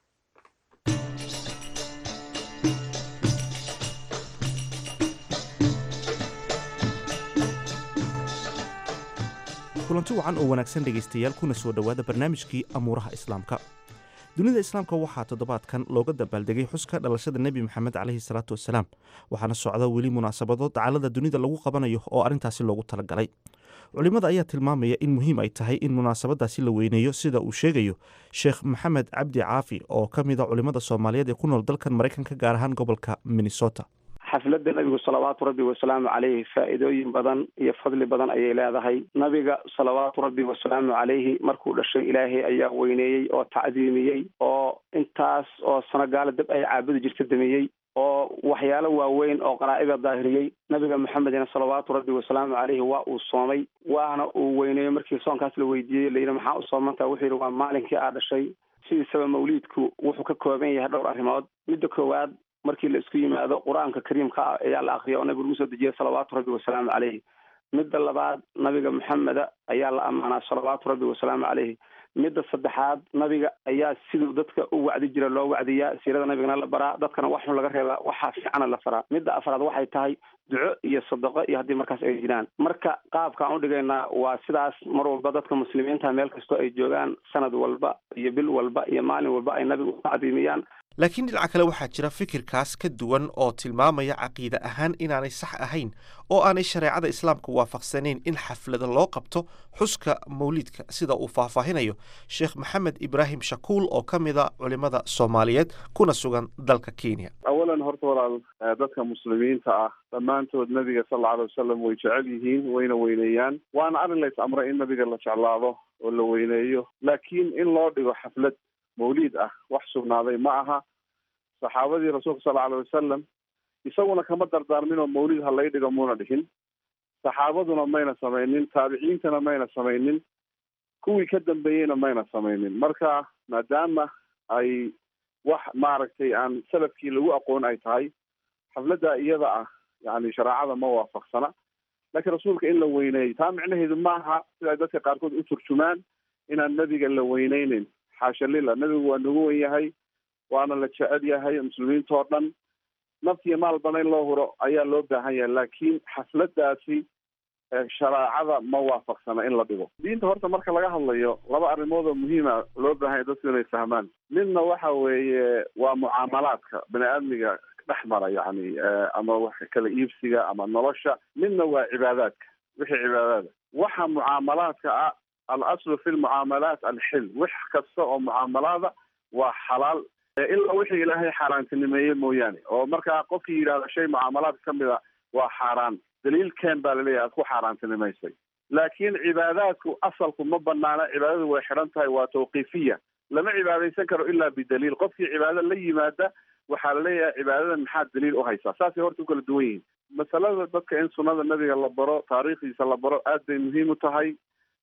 kulanti wacan oo wanaagsan dhegaystayaal kuna soo dhowaada barnaamijkii amuuraha islaamka dunida islaamka waxaa toddobaadkan looga dabaaldegay xuska dhalashada nebi maxamed caleyhi salaatu wasalaam waxaana socda weli munaasabado dacalada dunida lagu qabanayo oo arrintaasi loogu talagalay culimmada ayaa tilmaamaya in muhiim ay tahay in munaasabadaasi la weyneeyo sida uu sheegayo sheekh maxamed cabdi caafi oo ka mid a culimmada soomaaliyeed ee ku nool dalkan maraykanka gaar ahaan gobolka minnesota xafladda nabigu salawaatu rabbi wasalaamu caleyhi faa'iidooyin badan iyo fadli badan ayay leedahay nabiga salawaatu rabbi wasalaamu caleyhi markuu dhashay ilaahay ayaa weyneeyey oo tacdiimiyey oo intaas oo sanogaala dab ay caabudi jirta damiyey oo waxyaalo waaweyn oo qaraa'ida daahiriyey nabiga maxamedina salawaatu rabbi wasalaamu caleyhi waa uu soomay waana uu weyneeyey markii soonkaas la weydiiyey layidhi maxaa u soomantaa wuxuu yidhi waa maalinkii aa dhashay sidiisaba mawliidku wuxuu ka kooban yahay dhowr arrimood midda koowaad markii la isku yimaado qur-aanka kariimka ah ayaa la akriya oo nabiga lagu soo dejiyay salawaatu rabbi wasalaamu caleyhi midda labaad nabiga maxameda ayaa la ammaanaa salawaatu rabbi wasalaamu caleyhi midda saddexaad nabiga ayaa siduu dadka u wacdi jira loo wacdiyaa siirada nabigana la baraa dadkana wax xun laga reebaa waxaa fiicana la faraa midda afraad waxay tahay duco iyo sadaqo iyo haddii markaas ay jiraan marka qaabka aan udhigaynaa waa sidaas mar walba dadka muslimiinta meel kastoo ay joogaan sanad walba iyo bil walba iyo maalin walba ay nabiga u tacdiimiyaan laakiin dhinaca kale waxaa jira fikirkaas ka duwan oo tilmaamaya caqiide ahaan inaanay sax ahayn oo aanay shareecada islaamka waafaqsanayn in xaflada loo qabto xuska mawliidka sida uu faahfaahinayo sheekh maxamed ibraahim shakuul oo ka mida culimada soomaaliyeed kuna sugan dalka kenya awalan horta walaal dadka muslimiinta ah dhammaantood nabiga sal alla alay wasalam way jecel yihiin wayna weyneeyaan waana arrin lays amray in nabiga la jeclaado oo la weyneeyo laakiin in loo dhigo xaflad mawliid ah wax sugnaaday ma aha saxaabadii rasuulka sal alay wasalam isaguna kama dardaarmin oo mawlid ha lay dhigo muuna dhihin saxaabaduna mayna samaynin taabiciintana mayna samaynin kuwii ka dambeeyeyna mayna samaynin marka maadaama ay wax maaragtay aan salafkii lagu aqoon ay tahay xafladda iyada ah yani shareecada ma waafaqsana laakiin rasuulka in la weyneeyo taa micnaheedu maaha sida ay dadka qaarkood u turjumaan inaan nebiga la weyneyneyn xaasha lila nebigu waa nagu wen yahay waana la jecel yahay muslimiintoo dhan naftiyo maalbana in loo huro ayaa loo baahan yahay laakiin xafladaasi shareecada ma waafaqsana in la dhigo diinta horta marka laga hadlayo laba arrimood oo muhiima loo baahan yahay dadku inay fahmaan midna waxa weeye waa mucaamalaadka bani aadmiga dhex mara yani ama wax kala iibsiga ama nolosha midna waa cibaadaadka wixii cibaadaada waxa mucaamalaadka ah al aslu fi lmucaamalaat alxil wax kasta oo mucaamalaada waa xalaal ilaa wixii ilaahay xaaraantinimeeye mooyaane oo markaa qofkii yidhahda shay mucaamalaadka ka mid a waa xaaraan daliil keen baa laleeyahay aad ku xaaraantinimaysay laakiin cibaadaadku asalku ma banaana cibaadadu way xidhan tahay waa tawqiifiya lama cibaadaysan karo ilaa bidaliil qofkii cibaado la yimaada waxaa laleeyahay cibaadadan maxaad daliil u haysaa saasay horta u kala duwan yihiin masalada dadka in sunnada nabiga la baro taariikhdiisa la baro aad bay muhiim u tahay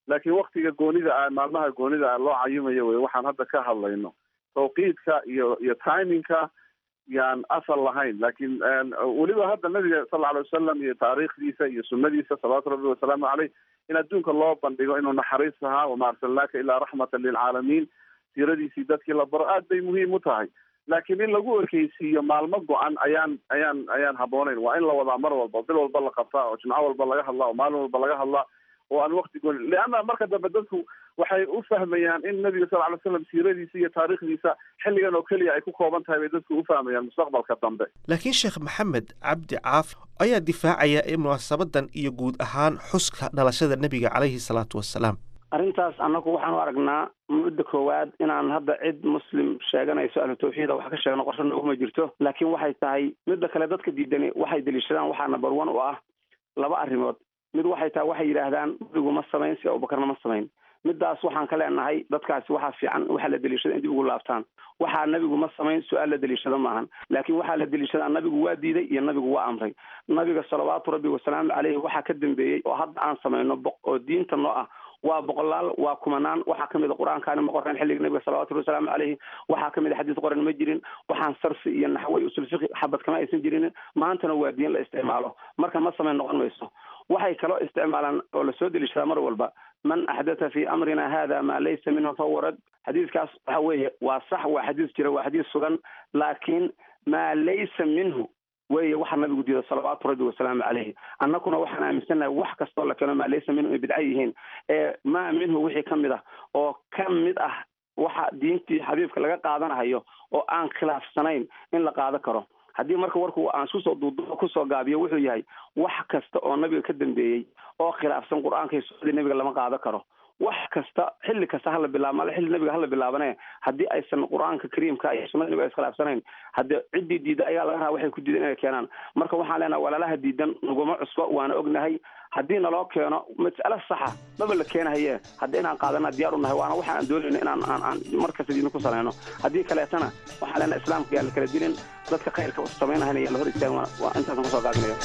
laakiin waktiga goonida ah maalmaha goonida ah loo cayimayo wey waxaan hadda ka hadlayno tawqiidka iyo iyo timingka yaan asal lahayn laakiin weliba hadda nabiga sal alay wasalam iyo taariikhdiisa iyo sunadiisa salawaatu rabbi wasalaamu caleyh in adduunka loo bandhigo inuu naxariis ahaa wama arsalnaaka ilaa raxmatan lilcaalamiin siiradiisii dadkii la baro aad bay muhiim u tahay laakiin in lagu ekeysiiyo maalmo go-an ayaan ayaan ayaan habbooneyn waa in la wadaa mar walba bil walba la qabtaa oo jimco walba laga hadlaa oo maalin walba laga hadlaa oo aan wakti gooni leanna marka dambe dadku waxay u fahmayaan in nabiga sal alay slam siiradiisa iyo taariikhdiisa xilligan oo keliya ay ku kooban tahay bay dadku u fahmayaan mustaqbalka dambe laakiin sheekh maxamed cabdi caaf ayaa difaacaya in munaasabadan iyo guud ahaan xuska dhalashada nebiga caleyhi salaatu wasalaam arrintaas annagu waxaan u aragnaa mudda koowaad inaan hadda cid muslim sheeganayso ahlu tawxiida wax ka sheegno qorsho nooguma jirto laakiin waxay tahay midda kale dadka diidani waxay deliishadaan waxaa number one u ah laba arrimood mid waxay tahay waxay yidhaahdaan nabigu ma samayn si abubakarna ma samayn midaas waxaan ka leenahay dadkaasi waxaa fiican waxaa la deliishada in dib ugu laabtaan waxaa nabigu ma samayn su-aal la deliishado maahan laakiin waxaa la deliishadaa nabigu waa diiday iyo nabigu waa amray nabiga salawaatu rabbi wasalaamu caleyhi waxaa ka dambeeyey oo hadda aan samayno oo diinta noo ah waa boqolaal waa kumanaan waxaa kamid a qur-aankaani ma qoran xilliga nabiga salawatu rabbi wasalaamu caleyhi waxaa kamid a xadiis qoran ma jirin waxaan sarfi iyo naxwo iyo usul fiqi xabad kama aysan jirin maantana waa diin la isticmaalo marka ma samayn noqon mayso waxay kaloo isticmaalaan oo lasoo deliishadaa mar walba man axdatha fi amrina hada ma laysa minhu fahuwa rad xadiiskaas waxa weeye waa sax waa xadiis jira waa xadiis sugan laakiin maa laysa minhu weeye waxa nabigu diido salawaatu rabbi wasalaamu caleyhi annaguna waxaan aaminsannahay wax kastoo la keeno maa laysa minhu ay bidca yihiin ee maa minhu wixii ka mid ah oo ka mid ah waxa diintii xabiibka laga qaadanahayo oo aan khilaafsanayn in la qaado karo haddii marka warku aan iskusoo duuduubo kusoo gaabiyo wuxuu yahay wax kasta oo nabiga ka dambeeyey oo khilaafsan qur-aanka iyo sunnadii nabiga lama qaado karo wax kasta xilli kasta hala bilaab male xilli nabiga hala bilaabane haddii aysan qur-aanka kariimka iyo sunnada nabiga iskhilaafsanayn haddii ciddii diida ayaa laga rabaa waxay ku diidan inay keenaan marka waxaan leenahay walaalaha diidan naguma cusbo waana ognahay haddii naloo keeno mas'alo saxa maba la keenahaye hadda inaan qaadana diyaar u nahay waana waxa aan doonayno inaan aan aan markasta diidna ku salayno haddii kaleetana waxaan leenahay islaamka yaa la kala dilin dadka khayrka samaynahayna yaa la hor istaagin waa intaasan kusoo gaabinayo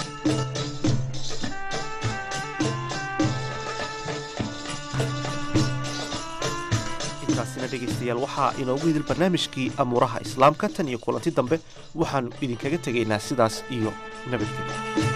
intaasina dhegaystayaal waxaa inoogu hidil barnaamijkii amuuraha islaamka tan iyo kulanti dambe waxaannu idinkaga tegaynaa sidaas iyo nabadgelyo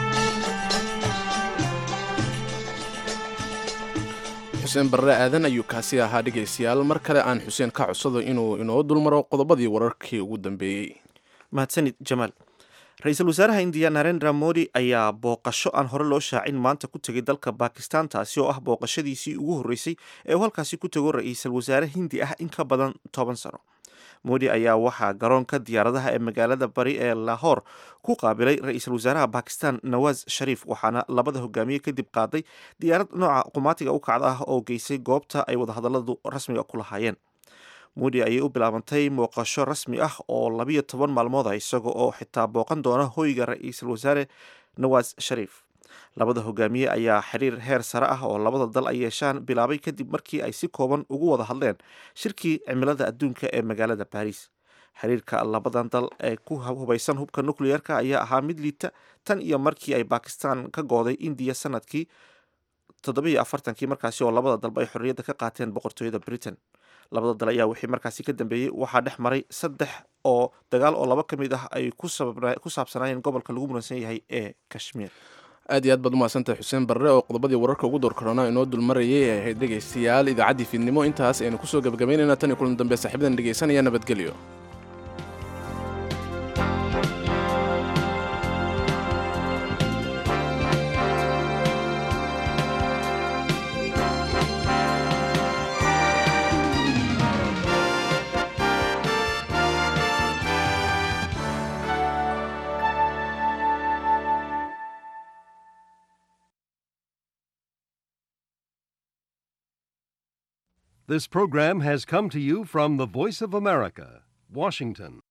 xuseen barre aadan ayuu kaasi ahaa dhegaystayaal mar kale aan xuseen ka codsado inuu inoo dulmaro qodobadii wararkii ugu dambeeyey mahadsanid jamaal ra-iisul wasaaraha indiya narendra modi ayaa booqasho aan hore loo shaacin maanta ku tegay dalka bakistan taasi oo ah booqashadiisii ugu horreysay ee uu halkaasi ku tego ra-iisul wasaare hindi ah in ka badan toban sano modi ayaa waxaa garoonka diyaaradaha ee magaalada bari ee lahor ku qaabilay ra-iisul wasaaraha bakistan nawaz shariif waxaana labada hogaamiye kadib qaaday diyaarad nooca qumaatiga u kacda ah oo geysay goobta ay wadahadaladu rasmiga ku lahaayeen modi ayay u bilaabantay muuqasho rasmi ah oo labiyo toban maalmood ah isaga oo xitaa booqan doona hoyga ra-iisul wasaare nawaz shariif labada hogaamiye ayaa xiriir heer sare ah oo labada dal ay yeeshaan bilaabay kadib markii ay si kooban ugu wada hadleen shirkii cimilada adduunka ee magaalada baariis xiriirka labadan dal ee ku hubaysan hubka nucleerka ayaa ahaa mid liita tan iyo markii ay bakistan ka gooday indiya sanadkii toddobiyo afartankii markaasi oo labada dalba ay xorriyadda ka qaateen boqortooyada britain labada dal ayaa wixii markaasi ka dambeeyey waxaa dhex maray saddex oo dagaal oo laba ka mid ah ay ku saabsanaayeen gobolka lagu muransan yahay ee kashmiir aad iyo aad baad umahadsantahay xuseen barre oo qodobadii wararka ugu door korona inoo dulmarayay ee ahayd dhegaystayaal idaacaddii fiidnimo intaas aynu kusoo gebagabaynayna tan iyo kulan dambe saaxiibadan dhegaysanaya nabadgelyo This program has come to you from the Voice of America, Washington.